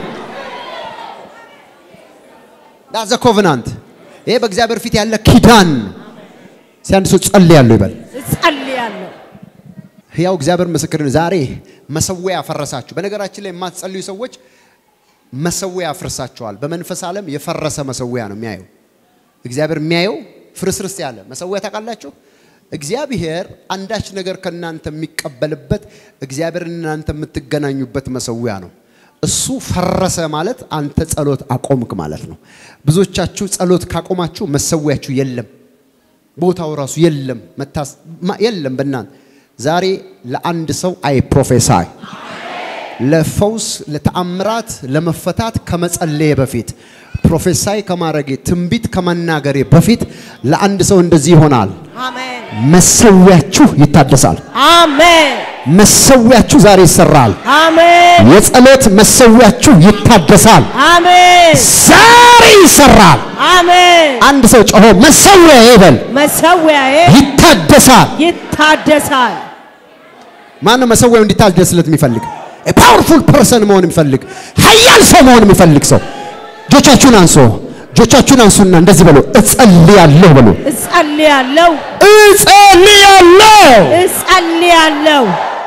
ዳዘ ኮቨናንት። ይሄ በእግዚአብሔር ፊት ያለ ኪዳን። እስኪ አንድ ሰው ጸልያለሁ ይበል። እጸልያለሁ። ሕያው እግዚአብሔር ምስክር ነው። ዛሬ መሰዊያ ያፈረሳችሁ። በነገራችን ላይ የማትጸልዩ ሰዎች መሰዊያ ያፈርሳችኋል። በመንፈስ ዓለም የፈረሰ መሰዊያ ነው የሚያየው። እግዚአብሔር የሚያየው ፍርስርስ ያለ መሰዊያ ታውቃላችሁ። እግዚአብሔር አንዳች ነገር ከእናንተ የሚቀበልበት እግዚአብሔር እናንተ የምትገናኙበት መሰዊያ ነው። እሱ ፈረሰ ማለት አንተ ጸሎት አቆምክ ማለት ነው። ብዙዎቻችሁ ጸሎት ካቆማችሁ መሰዊያችሁ የለም፣ ቦታው ራሱ የለም፣ መታስ ማ- የለም በእናንተ ዛሬ ለአንድ ሰው አይ ፕሮፌሳይ ለፈውስ ለተአምራት ለመፈታት ከመጸለየ በፊት ፕሮፌሳይ ከማድረጌ ትንቢት ከመናገሬ በፊት ለአንድ ሰው እንደዚህ ይሆናል። አሜን መሰዊያችሁ ይታደሳል። አሜን መሰዊያችሁ ዛሬ ይሰራል። አሜን የጸሎት መሰዊያችሁ ይታደሳል። አሜን ዛሬ ይሰራል። አሜን አንድ ሰው ጮሆ መሰዊያ ይበል። መሰዊያዬ ይታደሳል። ይታደሳል። ማን ነው መሰዊያው እንዲታደስለት የሚፈልግ? ፓወርፉል ፐርሰን መሆን የሚፈልግ ኃያል ሰው መሆን የሚፈልግ ሰው እጆቻችሁን አንሶ እጆቻችሁን አንሱና እንደዚህ በሉ፣ እጸልያለሁ በሉ፣ እጸልያለሁ እጸልያለሁ እጸልያለሁ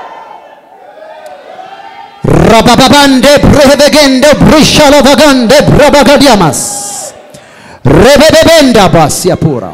ረባባባንዴ ብረበገንደ ብርሻሎ በጋንደ ብረበገዲያማስ ረበበበንዳ ባስ ያፖራ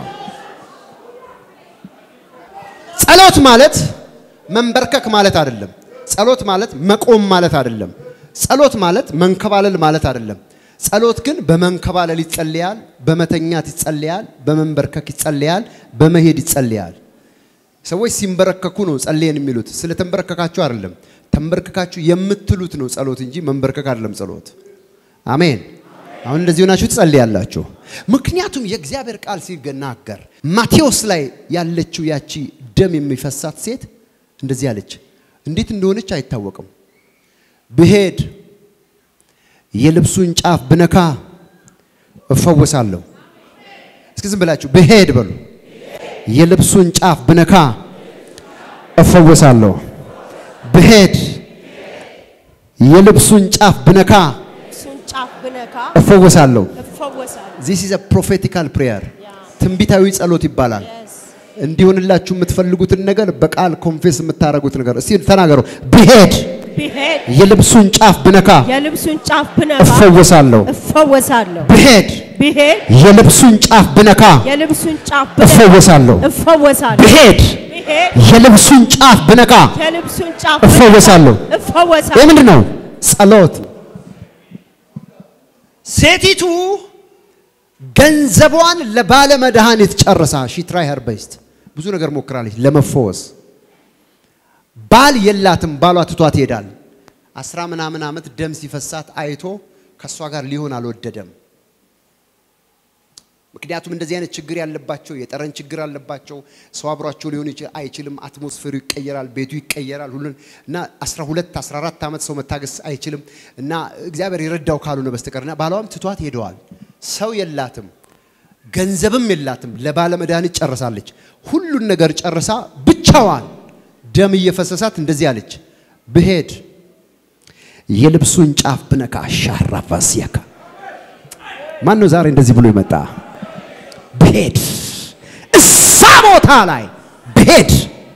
ጸሎት ማለት መንበርከክ ማለት አይደለም። ጸሎት ማለት መቆም ማለት አይደለም። ጸሎት ማለት መንከባለል ማለት አይደለም። ጸሎት ግን በመንከባለል ይጸልያል፣ በመተኛት ይጸልያል፣ በመንበርከክ ይጸልያል፣ በመሄድ ይጸልያል። ሰዎች ሲንበረከኩ ነው ጸልየን የሚሉት። ስለተንበረከካችሁ አይደለም። ተንበርክካችሁ የምትሉት ነው ጸሎት እንጂ መንበርከክ አይደለም ጸሎት። አሜን። አሁን እንደዚህ ሆናችሁ ትጸልያላችሁ። ምክንያቱም የእግዚአብሔር ቃል ሲናገር ማቴዎስ ላይ ያለችው ያቺ ደም የሚፈሳት ሴት እንደዚህ አለች። እንዴት እንደሆነች አይታወቅም። ብሄድ የልብሱን ጫፍ ብነካ እፈወሳለሁ። እስኪ ዝም ብላችሁ ብሄድ በሉ። የልብሱን ጫፍ ብነካ እፈወሳለሁ። ብሄድ የልብሱን ጫፍ ብነካ እሱን ጫፍ ብነካ እፈወሳለሁ። እፈወሳለሁ። ዚስ ኢዝ ፕሮፌቲካል ፕሬየር ትንቢታዊ ጸሎት ይባላል። እንዲሆንላችሁ የምትፈልጉትን ነገር በቃል ኮንፌስ የምታደርጉት ነገር እስቲ ተናገሩ። ብሄድ ብሄድ የልብሱን ጫፍ ብነካ የልብሱን ጫፍ ብነካ እፈወሳለሁ። እፈወሳለሁ። ብሄድ ብሄድ የልብሱን ጫፍ ብነካ የልብሱን ጫፍ ብነካ እፈወሳለሁ። እፈወሳለሁ። ብሄድ ብሄድ የልብሱን ጫፍ ብነካ የልብሱን ጫፍ እፈወሳለሁ። ብነካ እፈወሳለሁ። ይህ ምንድን ነው? ጸሎት። ሴቲቱ ገንዘቧን ለባለ መድኃኒት ጨርሳ ሺትራይ ሄርበስት ብዙ ነገር ሞክራለች ለመፈወስ። ባል የላትም፣ ባሏ ትቷት ይሄዳል። አስራ ምናምን ዓመት ደም ሲፈሳት አይቶ ከእሷ ጋር ሊሆን አልወደደም። ምክንያቱም እንደዚህ አይነት ችግር ያለባቸው የጠረን ችግር አለባቸው። ሰው አብሯቸው ሊሆን ይችል አይችልም። አትሞስፌሩ ይቀየራል፣ ቤቱ ይቀየራል፣ ሁሉን እና 12 14 ዓመት ሰው መታገስ አይችልም እና እግዚአብሔር የረዳው ካልሆነ በስተቀር እና ባሏም ትቷት ሄደዋል። ሰው የላትም፣ ገንዘብም የላትም። ለባለ መድኃኒት ጨርሳለች። ሁሉን ነገር ጨርሳ ብቻዋን ደም እየፈሰሳት እንደዚህ አለች፣ ብሄድ የልብሱን ጫፍ ብነካ ሻራፋሲያካ ማን ነው ዛሬ እንደዚህ ብሎ ይመጣ? ብሄድ እዛ ቦታ ላይ ብሄድ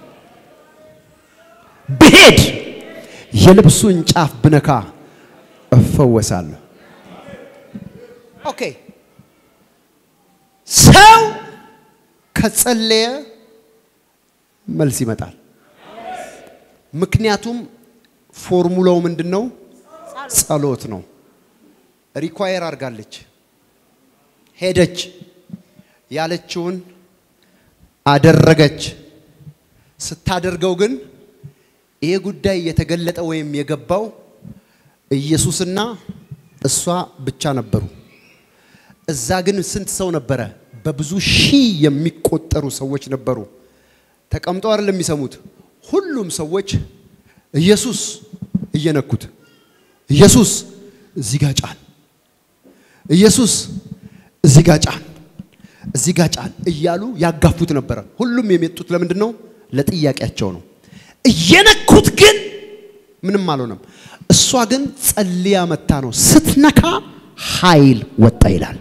ብሄድ የልብሱን ጫፍ ብነካ እፈወሳለሁ። ኦኬ ሰው ከጸለየ መልስ ይመጣል። ምክንያቱም ፎርሙላው ምንድን ነው? ጸሎት ነው። ሪኳየር አድርጋለች፣ ሄደች፣ ያለችውን አደረገች። ስታደርገው ግን ይሄ ጉዳይ የተገለጠ ወይም የገባው ኢየሱስና እሷ ብቻ ነበሩ። እዛ ግን ስንት ሰው ነበረ? በብዙ ሺህ የሚቆጠሩ ሰዎች ነበሩ። ተቀምጠው አይደለም የሚሰሙት። ሁሉም ሰዎች ኢየሱስ እየነኩት፣ ኢየሱስ እዚህ ጋር ጫን፣ ኢየሱስ እዚህ ጋር ጫን፣ እዚህ ጋር ጫን እያሉ ያጋፉት ነበረ። ሁሉም የመጡት ለምንድን ነው? ለጥያቄያቸው ነው። እየነኩት ግን ምንም አልሆነም። እሷ ግን ጸልያ መታ ነው። ስትነካ ኃይል ወጣ ይላል።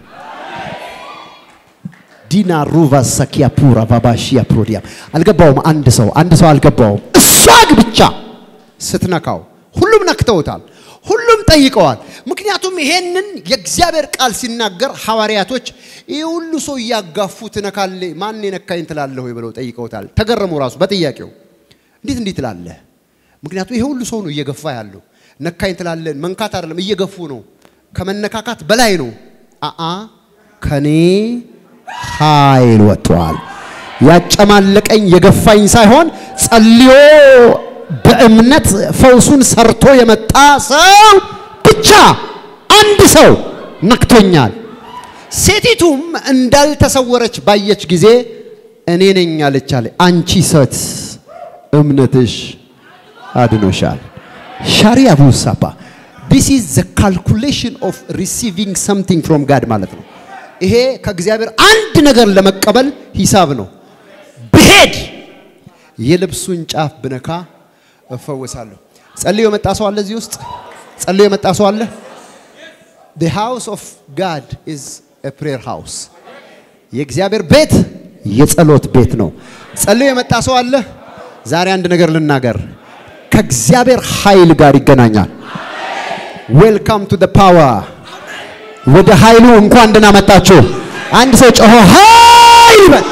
ዲና ሩቫ ሰኪያ ፑራ ባባሺያ ፕሮዲያ አልገባውም። አንድ ሰው አንድ ሰው አልገባውም። እሷ ግን ብቻ ስትነካው ሁሉም ነክተውታል። ሁሉም ጠይቀዋል። ምክንያቱም ይሄንን የእግዚአብሔር ቃል ሲናገር ሐዋርያቶች ይህ ሁሉ ሰው እያጋፉ ትነካለ ማን የነካኝ ትላለህ ወይ ብለው ጠይቀውታል። ተገረሙ ራሱ በጥያቄው እንዴት እንዲህ ትላለህ? ምክንያቱም ይሄ ሁሉ ሰው ነው እየገፋ ያለው። ነካኝ ትላለን። መንካት አይደለም እየገፉ ነው። ከመነካካት በላይ ነው። አአ ከኔ ኃይል ወጥቷል። ያጨማለቀኝ የገፋኝ ሳይሆን ጸልዮ በእምነት ፈውሱን ሰርቶ የመጣ ሰው ብቻ አንድ ሰው ነክቶኛል። ሴቲቱም እንዳልተሰወረች ባየች ጊዜ እኔ ነኝ አለች አለ። አንቺ ሴት እምነትሽ አድኖሻል። ሻሪያ ቡሳባ ዲስ ኢዝ ዘ ካልኩሌሽን ኦፍ ሪሲቪንግ ሰምቲንግ ፍሮም ጋድ ማለት ነው። ይሄ ከእግዚአብሔር አንድ ነገር ለመቀበል ሂሳብ ነው። ብሄድ የልብሱን ጫፍ ብነካ እፈወሳለሁ። ጸልዮ የመጣ ሰው አለ እዚህ ውስጥ? ጸልዮ የመጣ ሰው አለ? the house of God is a prayer house የእግዚአብሔር ቤት የጸሎት ቤት ነው። ጸልዮ የመጣ ሰው አለ? ዛሬ አንድ ነገር ልናገር፣ ከእግዚአብሔር ኃይል ጋር ይገናኛል። ዌልካም ቱ ፓወር ወደ ኃይሉ እንኳን ደህና መጣችሁ። አንድ ሰው ጮሆ ኃይል በል።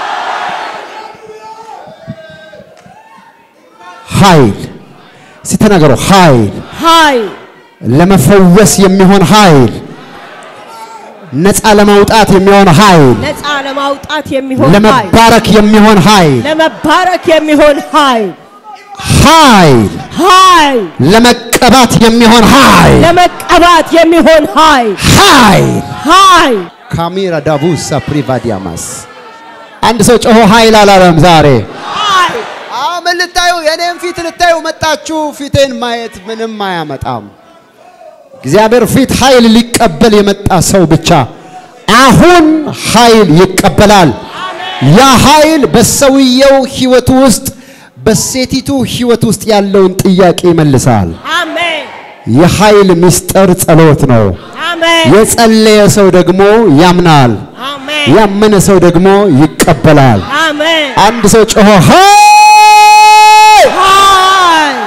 ኃይል ሲተናገሩ ኃይል ኃይል ለመፈወስ የሚሆን ኃይል፣ ነፃ ለማውጣት የሚሆን ኃይል፣ ነፃ ለማውጣት የሚሆን ኃይል ለመባረክ የሚሆን ኃይል፣ ለመባረክ የሚሆን ኃይል ኃይል ኃይል ለመቀባት የሚሆን ኃይል፣ ለመቀባት የሚሆን ኃይል ኃይል ኃይል ካሜራ ዳቡሳ ፕሪቫዲያማስ አንድ ሰው ጮሆ ኃይል አላለም ዛሬ። ኃይል አዎ ምን ልታዩ? የኔን ፊት ልታዩ መጣችሁ። ፊቴን ማየት ምንም አያመጣም። እግዚአብሔር ፊት ኃይል ሊቀበል የመጣ ሰው ብቻ አሁን ኃይል ይቀበላል። ያ ኃይል በሰውየው ህይወት ውስጥ በሴቲቱ ህይወት ውስጥ ያለውን ጥያቄ ይመልሳል። አሜን የኃይል ምስጢር ጸሎት ነው። አሜን የጸለየ ሰው ደግሞ ያምናል። አሜን ያመነ ሰው ደግሞ ይቀበላል። አሜን አንድ ሰው ጮሆ ኃይል ኃይል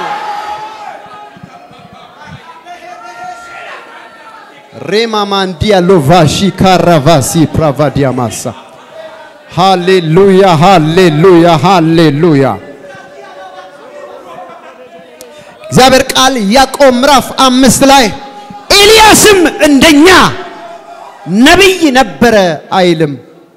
ሬማማንዲያ ሎቫሺ ካራቫሲ ፕራቫዲያ ማሳ ሃሌሉያ ሃሌሉያ ሃሌሉያ። እግዚአብሔር ቃል ያዕቆብ ምዕራፍ አምስት ላይ ኤልያስም እንደኛ ነቢይ ነበረ አይልም።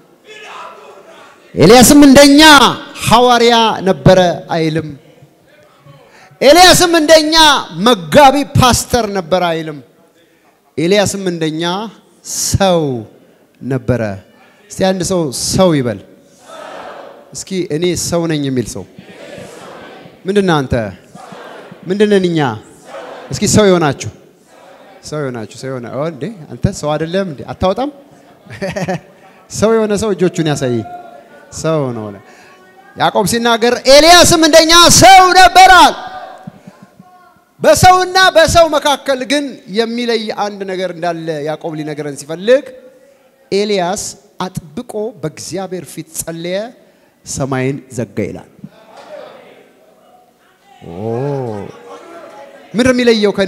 ኤልያስም እንደኛ ሐዋርያ ነበረ አይልም። ኤልያስም እንደኛ መጋቢ ፓስተር ነበረ አይልም። ኤልያስም እንደኛ ሰው ነበረ። እስቲ አንድ ሰው ሰው ይበል። እስኪ እኔ ሰው ነኝ የሚል ሰው ምንድን ነህ አንተ? ምንድን ነን እኛ? እስኪ ሰው የሆናችሁ ሰው የሆናችሁ ሰው የሆነ ኦ እንዴ አንተ ሰው አይደለም እንዴ አታወጣም? ሰው የሆነ ሰው እጆቹን ያሳይ። ሰው ነው። ያዕቆብ ሲናገር ኤልያስም እንደኛ ሰው ነበራል። በሰውና በሰው መካከል ግን የሚለይ አንድ ነገር እንዳለ ያዕቆብ ሊነገረን ሲፈልግ ኤልያስ አጥብቆ በእግዚአብሔር ፊት ጸለየ፣ ሰማይን ዘጋ ይላል። ምንድን ነው የሚለየው ከኔ?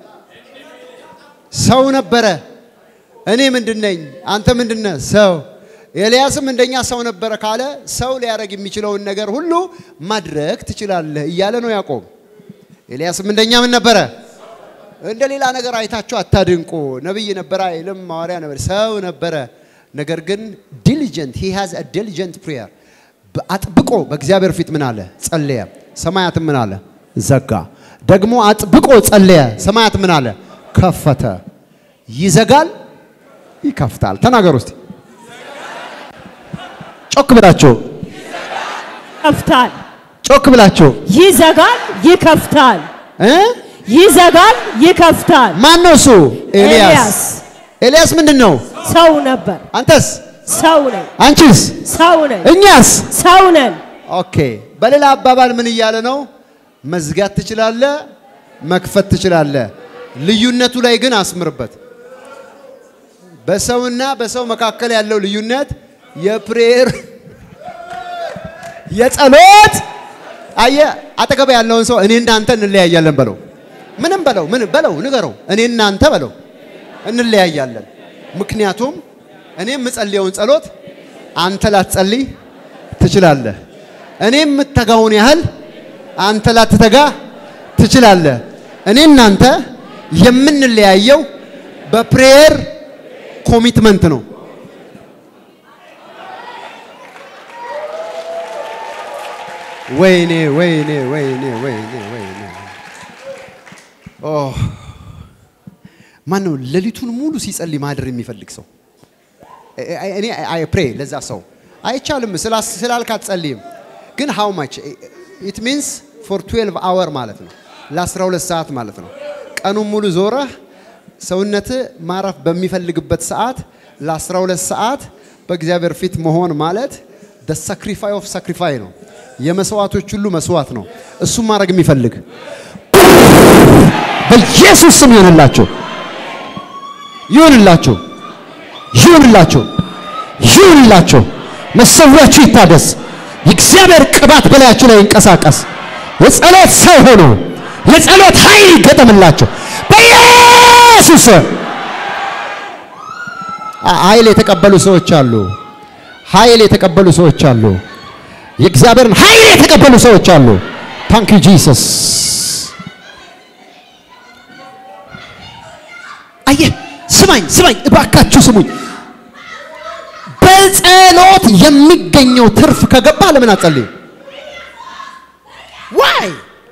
ሰው ነበረ። እኔ ምንድን ነኝ? አንተ ምንድን ነህ? ሰው። ኤልያስም እንደኛ ሰው ነበረ ካለ ሰው ሊያደርግ የሚችለውን ነገር ሁሉ ማድረግ ትችላለህ እያለ ነው ያዕቆብ። ኤልያስም እንደኛ ምን ነበረ? እንደ ሌላ ነገር አይታችሁ አታድንቁ። ነብይ ነበረ አይልም፣ ሐዋርያ ነበር፣ ሰው ነበረ። ነገር ግን ዲሊጀንት ሂ ሃዝ አ ዲሊጀንት ፕሬየር አጥብቆ በእግዚአብሔር ፊት ምን አለ? ጸለየ። ሰማያትም ምን አለ? ዘጋ። ደግሞ አጥብቆ ጸለየ። ሰማያት ምን አለ? ከፈተ። ይዘጋል፣ ይከፍታል። ተናገሩ እስቲ ጮክ ብላችሁ ይከፍታል ጮክ ብላችሁ ይዘጋል ይከፍታል እ ይዘጋል ይከፍታል ማን ነው እሱ? ኤልያስ። ኤልያስ ኤልያስ ምንድን ነው? ሰው ነበር አንተስ? ሰው ነኝ አንቺስ? ሰው ነኝ እኛስ? ሰው ነን ኦኬ። በሌላ አባባል ምን እያለ ነው? መዝጋት ትችላለ፣ መክፈት ትችላለ። ልዩነቱ ላይ ግን አስምርበት። በሰውና በሰው መካከል ያለው ልዩነት የፕሬየር የጸሎት አየ አጠገብ ያለውን ሰው እኔ እናንተ እንለያያለን በለው። ምንም በለው ምን በለው ንገረው። እኔ እናንተ በለው እንለያያለን። ምክንያቱም እኔ የምጸልየውን ጸሎት አንተ ላትጸልይ ትችላለህ። እኔ የምተጋውን ያህል አንተ ላትተጋ ትችላለህ። እኔ እናንተ የምንለያየው በፕሬየር ኮሚትመንት ነው። ወይኔ ወይኔ ወይኔ ወይኔ ወይኔ ኦ ማን ነው ሌሊቱን ሙሉ ሲጸልይ ማደር የሚፈልግ ሰው? እኔ አይ ፕሬ ለዛ ሰው አይቻልም ስላስ- ስላልክ አትጸልይም። ግን ሃው ማች ኢት ሚንስ ፎር 12 አወር ማለት ነው ለ12 ሰዓት ማለት ነው። ቀኑን ሙሉ ዞረህ ሰውነት ማረፍ በሚፈልግበት ሰዓት ለ12 ሰዓት በእግዚአብሔር ፊት መሆን ማለት ደ ሳክሪፋይ ኦፍ ሳክሪፋይ ነው። የመስዋዕቶች ሁሉ መስዋዕት ነው። እሱም ማድረግ የሚፈልግ በኢየሱስ ስም ይሆንላቸው ይሁንላችሁ ይሁንላችሁ ይሁንላችሁ። መሰዊያችሁ ይታደስ። የእግዚአብሔር ቅባት በላያችሁ ላይ ይንቀሳቀስ። የጸሎት ሰው ሆኖ የጸሎት ኃይል ይገጠምላቸው በኢየሱስ ስም። አ- ኃይል የተቀበሉ ሰዎች አሉ። ኃይል የተቀበሉ ሰዎች አሉ። የእግዚአብሔርን ኃይል የተቀበሉ ሰዎች አሉ። ታንክ ዩ ጂሰስ። አየህ፣ ስማኝ ስማኝ፣ እባካችሁ ስሙኝ። በጸሎት የሚገኘው ትርፍ ከገባ ለምን አትጸልይም? ዋይ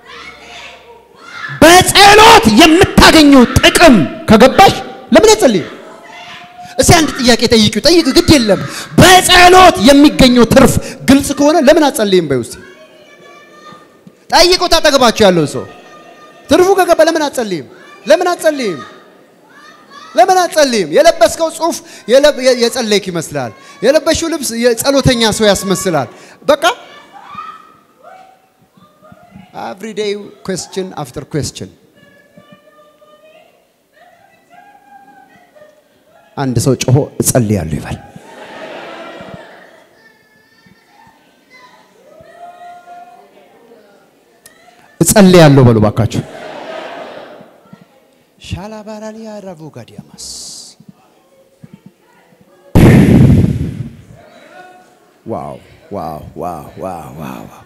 በጸሎት የምታገኘው ጥቅም ከገባሽ ለምን አትጸልይም? እስቲ አንድ ጥያቄ ጠይቂው፣ ጠይቅ፣ ግድ የለም። በጸሎት የሚገኘው ትርፍ ግልጽ ከሆነ ለምን አትጸልይም? በይ ውስጥ ጠይቁት፣ አጠገባችሁ ያለው ሰው ትርፉ ከገባ ለምን አትጸልይም? ለምን አትጸልይም? ለምን አትጸልይም? የለበስከው ጽሑፍ የለ- የ- የጸለይክ ይመስላል። የለበሽው ልብስ የጸሎተኛ ሰው ያስመስላል። በቃ ኤቭሪዴይ ኩዌስችን አፍተር ኩዌስችን አንድ ሰው ጮሆ እጸልያለሁ ይበል። እጸልያለሁ በሉ ባካችሁ። ሻላባራሊያ ራቮ ጋዲያማስ ዋው ዋው ዋው ዋው ዋው ዋው።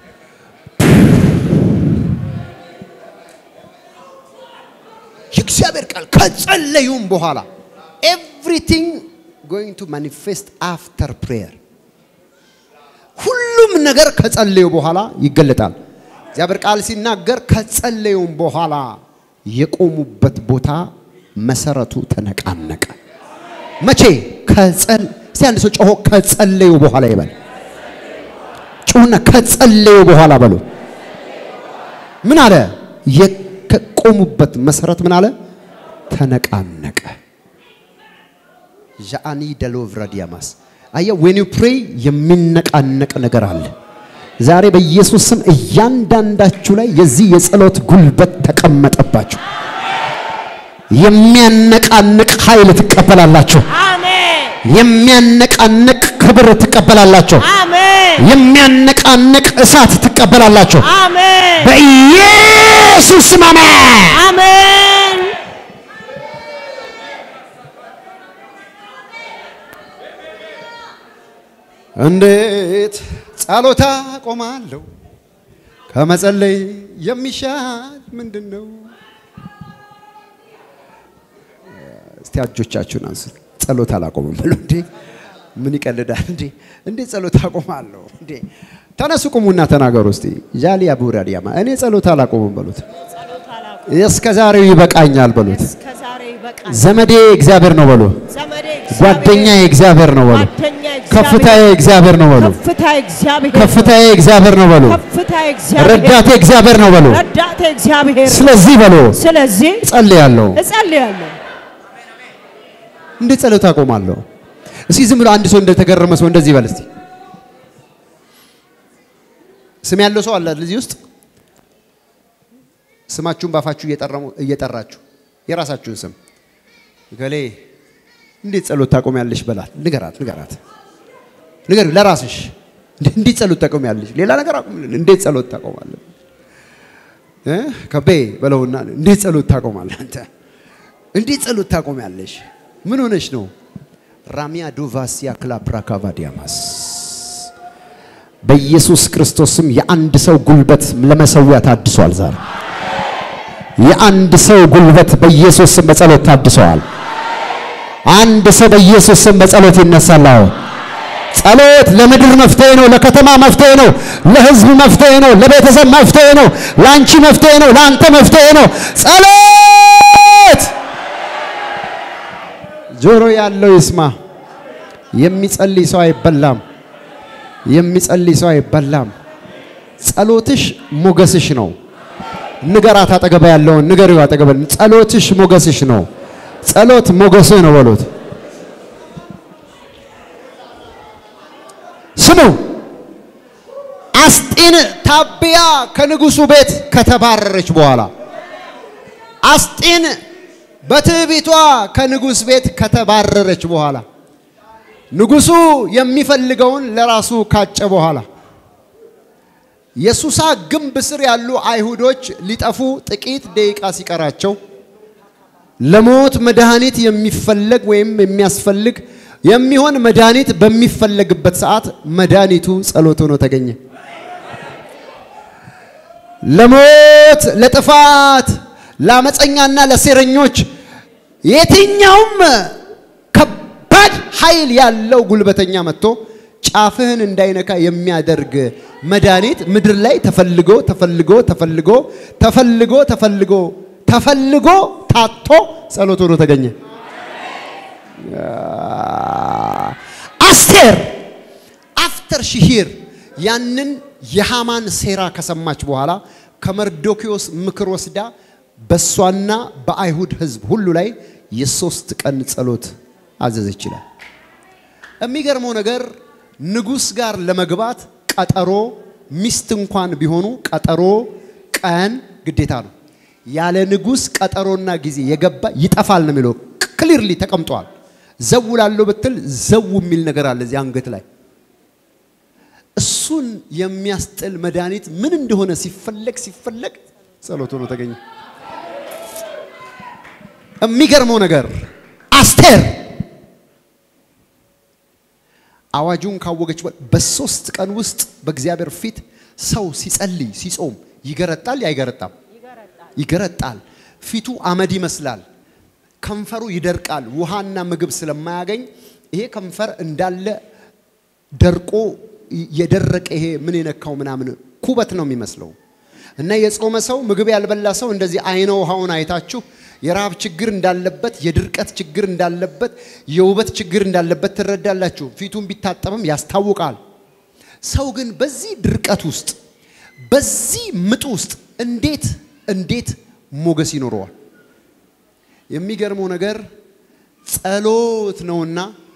የእግዚአብሔር ቃል ከጸለዩም በኋላ ኤቭሪቲንግ ጎይንግ ቱ ማኒፌስት አፍተር ፕሬየር ሁሉም ነገር ከጸለዩ በኋላ ይገለጣል። እግዚአብሔር ቃል ሲናገር ከጸለዩም በኋላ የቆሙበት ቦታ መሰረቱ ተነቃነቀ። መቼ? ከጸል እስቲ አንድ ሰው ጮሆ ከጸለዩ በኋላ ይበል። ጮሁና ከጸለዩ በኋላ በሉ። ምን አለ? የቆሙበት መሰረት ምን አለ? ተነቃነቀ። ዣአኒ ደሎቭራዲያማስ አየ ዌን ዩ ፕሬይ የሚነቃነቅ ነገር አለ። ዛሬ በኢየሱስ ስም እያንዳንዳችሁ ላይ የዚህ የጸሎት ጉልበት ተቀመጠባችሁ። የሚያነቃንቅ ኃይል ትቀበላላችሁ። አሜን የሚያነቃንቅ ክብር ትቀበላላችሁ። አሜን የሚያነቃንቅ እሳት ትቀበላላችሁ። አሜን በኢየሱስ ስም አሜን። አሜን እንዴት ጸሎታ ቆማለሁ? ከመጸለይ የሚሻል ምንድን ነው? እስቲ እጆቻችሁን አንሱ። ጸሎት አላቆምም ብሎ እንዴ ምን ይቀልዳል እንዴ? እንዴት ጸሎት አቆማለሁ እንዴ? ተነሱ ቁሙና ተናገሩ እስቲ። ጃሊ አቡራ ዲያማ እኔ ጸሎት አላቆምም በሉት። ጸሎት አላውቅም እስከ ዛሬው ይበቃኛል በሉት። እስከ ዛሬ ይበቃል ዘመዴ እግዚአብሔር ነው በሉ። ዘመዴ ጓደኛዬ እግዚአብሔር ነው በሉ። ጓደኛ ከፍታዬ እግዚአብሔር ነው በሉ። ከፍታ እግዚአብሔር ከፍታዬ እግዚአብሔር ነው በሉ። ከፍታ እግዚአብሔር ረዳቴ እግዚአብሔር ነው በሉ። ረዳቴ እግዚአብሔር ስለዚህ በሉ ስለዚህ ጸልያለሁ። እጸልያለሁ እንዴት ጸሎት አቆማለሁ? እስኪ ዝም ብሎ አንድ ሰው እንደተገረመ ሰው እንደዚህ ይበል እስቲ። ስም ያለው ሰው አለ አይደል እዚህ ውስጥ? ስማችሁን ባፋችሁ እየጠረሙ እየጠራችሁ የራሳችሁን ስም ገሌ እንዴት ጸሎት ታቆሚያለሽ በላት። ንገራት ንገራት ንገር ለራስሽ እንዴት ጸሎት ታቆሚያለሽ? ሌላ ነገር አቁምልን። እንዴት ጸሎት ታቆማለህ? እ ከቤ በለውና እንዴት ጸሎት ታቆማለህ አንተ? እንዴት ጸሎት ታቆሚያለሽ? ምን ሆነሽ ነው? ራሚያ ዶቫሲያ ክላፕራካቫዲያማስ በኢየሱስ ክርስቶስም የአንድ ሰው ጉልበት ለመሰዊያ ታድሷል። ዛሬ የአንድ ሰው ጉልበት በኢየሱስ ስም በጸሎት ታድሰዋል። አንድ ሰው በኢየሱስ ስም በጸሎት ይነሳል። አሁን ጸሎት ለምድር መፍትሄ ነው፣ ለከተማ መፍትሄ ነው፣ ለህዝብ መፍትሄ ነው፣ ለቤተሰብ መፍትሄ ነው፣ ለአንቺ መፍትሄ ነው፣ ለአንተ መፍትሄ ነው። ጸሎት ጆሮ ያለው ይስማ። የሚጸልይ ሰው አይበላም። የሚጸልይ ሰው አይበላም። ጸሎትሽ ሞገስሽ ነው። ንገራት አጠገባ ያለውን ንገሪው አጠገባ ጸሎትሽ ሞገስሽ ነው። ጸሎት ሞገስህ ነው በሉት። ስሙ አስጢን ታቢያ ከንጉሱ ቤት ከተባረረች በኋላ አስጢን በትዕቢቷ ከንጉስ ቤት ከተባረረች በኋላ ንጉሱ የሚፈልገውን ለራሱ ካጨ በኋላ የሱሳ ግንብ ስር ያሉ አይሁዶች ሊጠፉ ጥቂት ደቂቃ ሲቀራቸው ለሞት መድኃኒት የሚፈለግ ወይም የሚያስፈልግ የሚሆን መድኃኒት በሚፈለግበት ሰዓት መድኃኒቱ ጸሎት ሆኖ ተገኘ። ለሞት፣ ለጥፋት፣ ለአመፀኛና ለሴረኞች የትኛውም ከባድ ኃይል ያለው ጉልበተኛ መጥቶ ጫፍህን እንዳይነካ የሚያደርግ መድኃኒት ምድር ላይ ተፈልጎ ተፈልጎ ተፈልጎ ተፈልጎ ተፈልጎ ተፈልጎ ታቶ ጸሎት ሆኖ ተገኘ። አስቴር አፍተር ሺሂር ያንን የሃማን ሴራ ከሰማች በኋላ ከመርዶኪዎስ ምክር ወስዳ በእሷና በአይሁድ ሕዝብ ሁሉ ላይ የሶስት ቀን ጸሎት አዘዘች ይላል። የሚገርመው ነገር ንጉሥ ጋር ለመግባት ቀጠሮ ሚስት እንኳን ቢሆኑ ቀጠሮ ቀን ግዴታ ነው። ያለ ንጉሥ ቀጠሮና ጊዜ የገባ ይጠፋል ነው የሚለው። ክሊርሊ ተቀምጧል። ዘው ላለው ብትል ዘው የሚል ነገር አለ እዚህ አንገት ላይ። እሱን የሚያስጥል መድኃኒት ምን እንደሆነ ሲፈለግ ሲፈለግ ጸሎት ሆኖ ተገኘ። የሚገርመው ነገር አስቴር አዋጁን ካወገች በሶስት ቀን ውስጥ በእግዚአብሔር ፊት ሰው ሲጸልይ ሲጾም ይገረጣል፣ አይገረጣም? ይገረጣል። ፊቱ አመድ ይመስላል። ከንፈሩ ይደርቃል። ውሃና ምግብ ስለማያገኝ ይሄ ከንፈር እንዳለ ደርቆ የደረቀ ይሄ ምን የነካው ምናምን ኩበት ነው የሚመስለው። እና የጾመ ሰው ምግብ ያልበላ ሰው እንደዚህ አይነ ውሃውን አይታችሁ የረሃብ ችግር እንዳለበት፣ የድርቀት ችግር እንዳለበት፣ የውበት ችግር እንዳለበት ትረዳላችሁ። ፊቱን ቢታጠብም ያስታውቃል። ሰው ግን በዚህ ድርቀት ውስጥ በዚህ ምጥ ውስጥ እንዴት እንዴት ሞገስ ይኖረዋል? የሚገርመው ነገር ጸሎት ነውና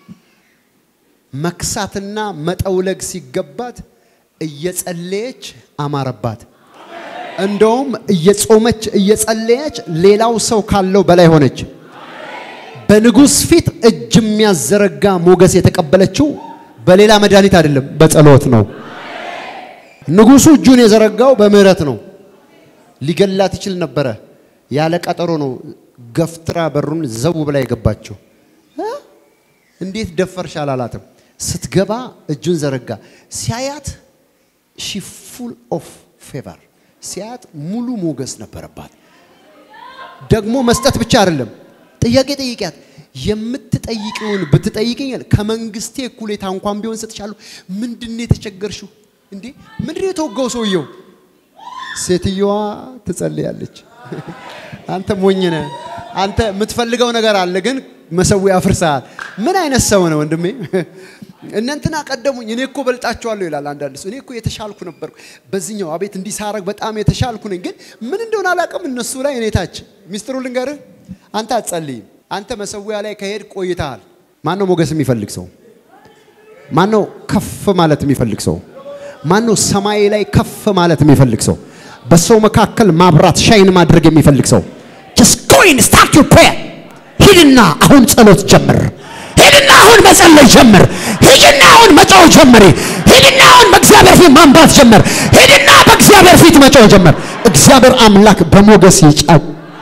መክሳትና መጠውለግ ሲገባት እየጸለየች አማረባት። እንደውም እየጾመች እየጸለየች ሌላው ሰው ካለው በላይ ሆነች። በንጉሥ ፊት እጅ የሚያዘረጋ ሞገስ የተቀበለችው በሌላ መድኃኒት አይደለም፣ በጸሎት ነው። ንጉሡ እጁን የዘረጋው በምህረት ነው። ሊገላት ይችል ነበረ። ያለ ቀጠሮ ነው ገፍትራ በሩን ዘው ብላ የገባችው። እንዴት ደፈርሽ አላላትም። ስትገባ እጁን ዘረጋ። ሲያያት ሺ ፉል ኦፍ ፌቨር ሲያያት ሙሉ ሞገስ ነበረባት። ደግሞ መስጠት ብቻ አይደለም፣ ጥያቄ ጠይቂያት። የምትጠይቂውን ብትጠይቅኛል ከመንግስቴ እኩሌታ እንኳን ቢሆን ሰጥሻለሁ። ምንድን ነው የተቸገርሽው? እንዴ ምንድን ነው የተወጋው ሰውየው? ሴትየዋ ትጸልያለች። አንተ ሞኝ ነህ። አንተ የምትፈልገው ነገር አለ፣ ግን መሰዊያ አፍርሰሃል። ምን አይነት ሰው ነው ወንድሜ? እነንትና ቀደሙኝ፣ እኔ እኮ በልጣቸዋለሁ ይላል አንዳንድ ሰው። እኔ እኮ የተሻልኩ ነበርኩ በዚህኛው፣ አቤት እንዲህ ሳረግ በጣም የተሻልኩ ነኝ፣ ግን ምን እንደሆነ አላውቅም። እነሱ ላይ እኔ ታች። ሚስጥሩ ልንገርህ፣ አንተ አትጸልይም። አንተ መሰዊያ ላይ ከሄድ ቆይተሃል። ማን ነው ሞገስ የሚፈልግ ሰው? ማን ነው ከፍ ማለት የሚፈልግ ሰው? ማን ነው ሰማይ ላይ ከፍ ማለት የሚፈልግ ሰው? በሰው መካከል ማብራት ሻይን ማድረግ የሚፈልግ ሰው just go and start your prayer ሂድና አሁን ጸሎት ጀምር ሂድና አሁን መጸለይ ጀምር ሂድና አሁን መጮህ ጀምሪ ሂድና አሁን በእግዚአብሔር ፊት ማንባት ጀምር ሂድና በእግዚአብሔር ፊት መጮህ ጀምር እግዚአብሔር አምላክ በሞገስ ይጫው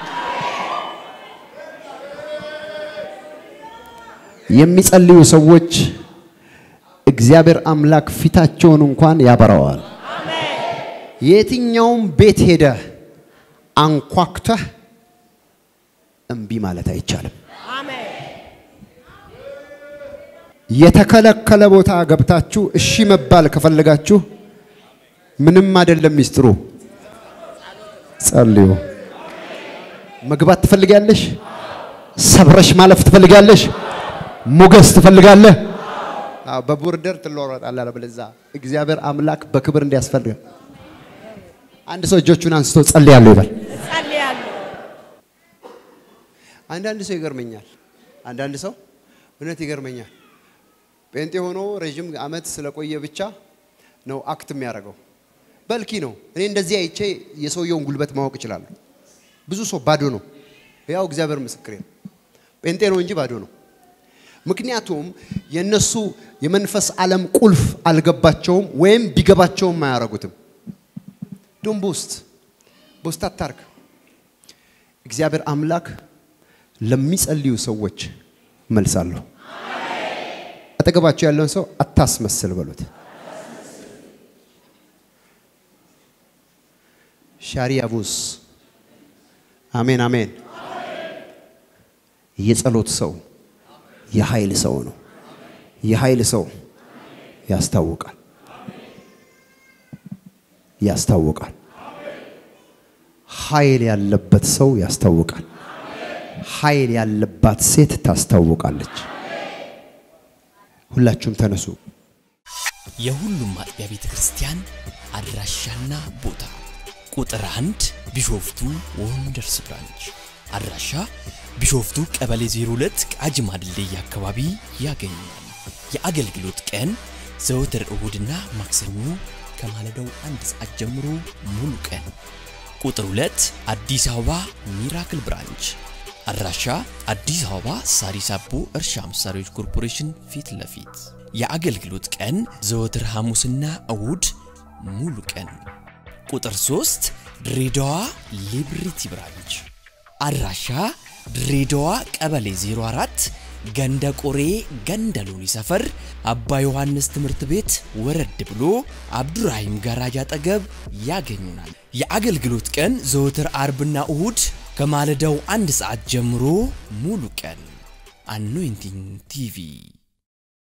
የሚጸልዩ ሰዎች እግዚአብሔር አምላክ ፊታቸውን እንኳን ያበራዋል የትኛውም ቤት ሄደ አንኳኩተህ እምቢ ማለት አይቻልም። አሜን የተከለከለ ቦታ ገብታችሁ እሺ መባል ከፈለጋችሁ ምንም አይደለም ሚስጥሩ፣ ጸልዩ። መግባት ትፈልጊያለሽ? ሰብረሽ ማለፍ ትፈልጊያለሽ? ሞገስ ትፈልጋለህ? አዎ፣ በቦርደር ትለወጣለህ። አለበለዚያ እግዚአብሔር አምላክ በክብር እንዲያስፈልግ አንድ ሰው እጆቹን አንስቶ ጸልያለሁ ይበል። ጸልያለሁ አንዳንድ ሰው ይገርመኛል። አንዳንድ ሰው እውነት ይገርመኛል። ጴንጤ ሆኖ ረዥም ዓመት ስለቆየ ብቻ ነው አክት የሚያደርገው። በልኪ ነው። እኔ እንደዚህ አይቼ የሰውየውን ጉልበት ማወቅ እችላለሁ። ብዙ ሰው ባዶ ነው። ያው እግዚአብሔር ምስክሬ ነው። ጴንጤ ነው እንጂ ባዶ ነው። ምክንያቱም የነሱ የመንፈስ ዓለም ቁልፍ አልገባቸውም፣ ወይም ቢገባቸውም አያረጉትም። ዶን ቦስት ቦስት አታርግ። እግዚአብሔር አምላክ ለሚጸልዩ ሰዎች መልሳለሁ። አጠገባቸው ያለውን ሰው አታስመስል በሉት። ሻሪያቡስ አሜን አሜን። የጸሎት ሰው የኃይል ሰው ነው። የኃይል ሰው ያስታውቃል ያስታውቃል። ኃይል ያለበት ሰው ያስታውቃል። ኃይል ያለባት ሴት ታስታውቃለች። ሁላችሁም ተነሱ። የሁሉም አጥቢያ ቤተ ክርስቲያን አድራሻና ቦታ ቁጥር አንድ ቢሾፍቱ ወንደርስ ብራንች አድራሻ ቢሾፍቱ ቀበሌ 02 ቃጂማ ድልድይ አካባቢ ያገኛል። የአገልግሎት ቀን ዘወትር እሁድና ማክሰኞ ከማለዳው አንድ ሰዓት ጀምሮ ሙሉ ቀን። ቁጥር 2 አዲስ አበባ ሚራክል ብራንች አድራሻ አዲስ አበባ ሳሪስ አቦ እርሻ መሳሪያዎች ኮርፖሬሽን ፊት ለፊት የአገልግሎት ቀን ዘወትር ሐሙስና እሁድ ሙሉ ቀን። ቁጥር 3 ድሬዳዋ ሊብሪቲ ብራንች አድራሻ ድሬዳዋ ቀበሌ 04 ገንደ ቆሬ ገንደ ሎኒ ሰፈር አባ ዮሐንስ ትምህርት ቤት ወረድ ብሎ አብዱራሂም ጋራጅ አጠገብ ያገኙናል። የአገልግሎት ቀን ዘወትር አርብና እሁድ ከማለዳው አንድ ሰዓት ጀምሮ ሙሉ ቀን። አኖይንቲንግ ቲቪ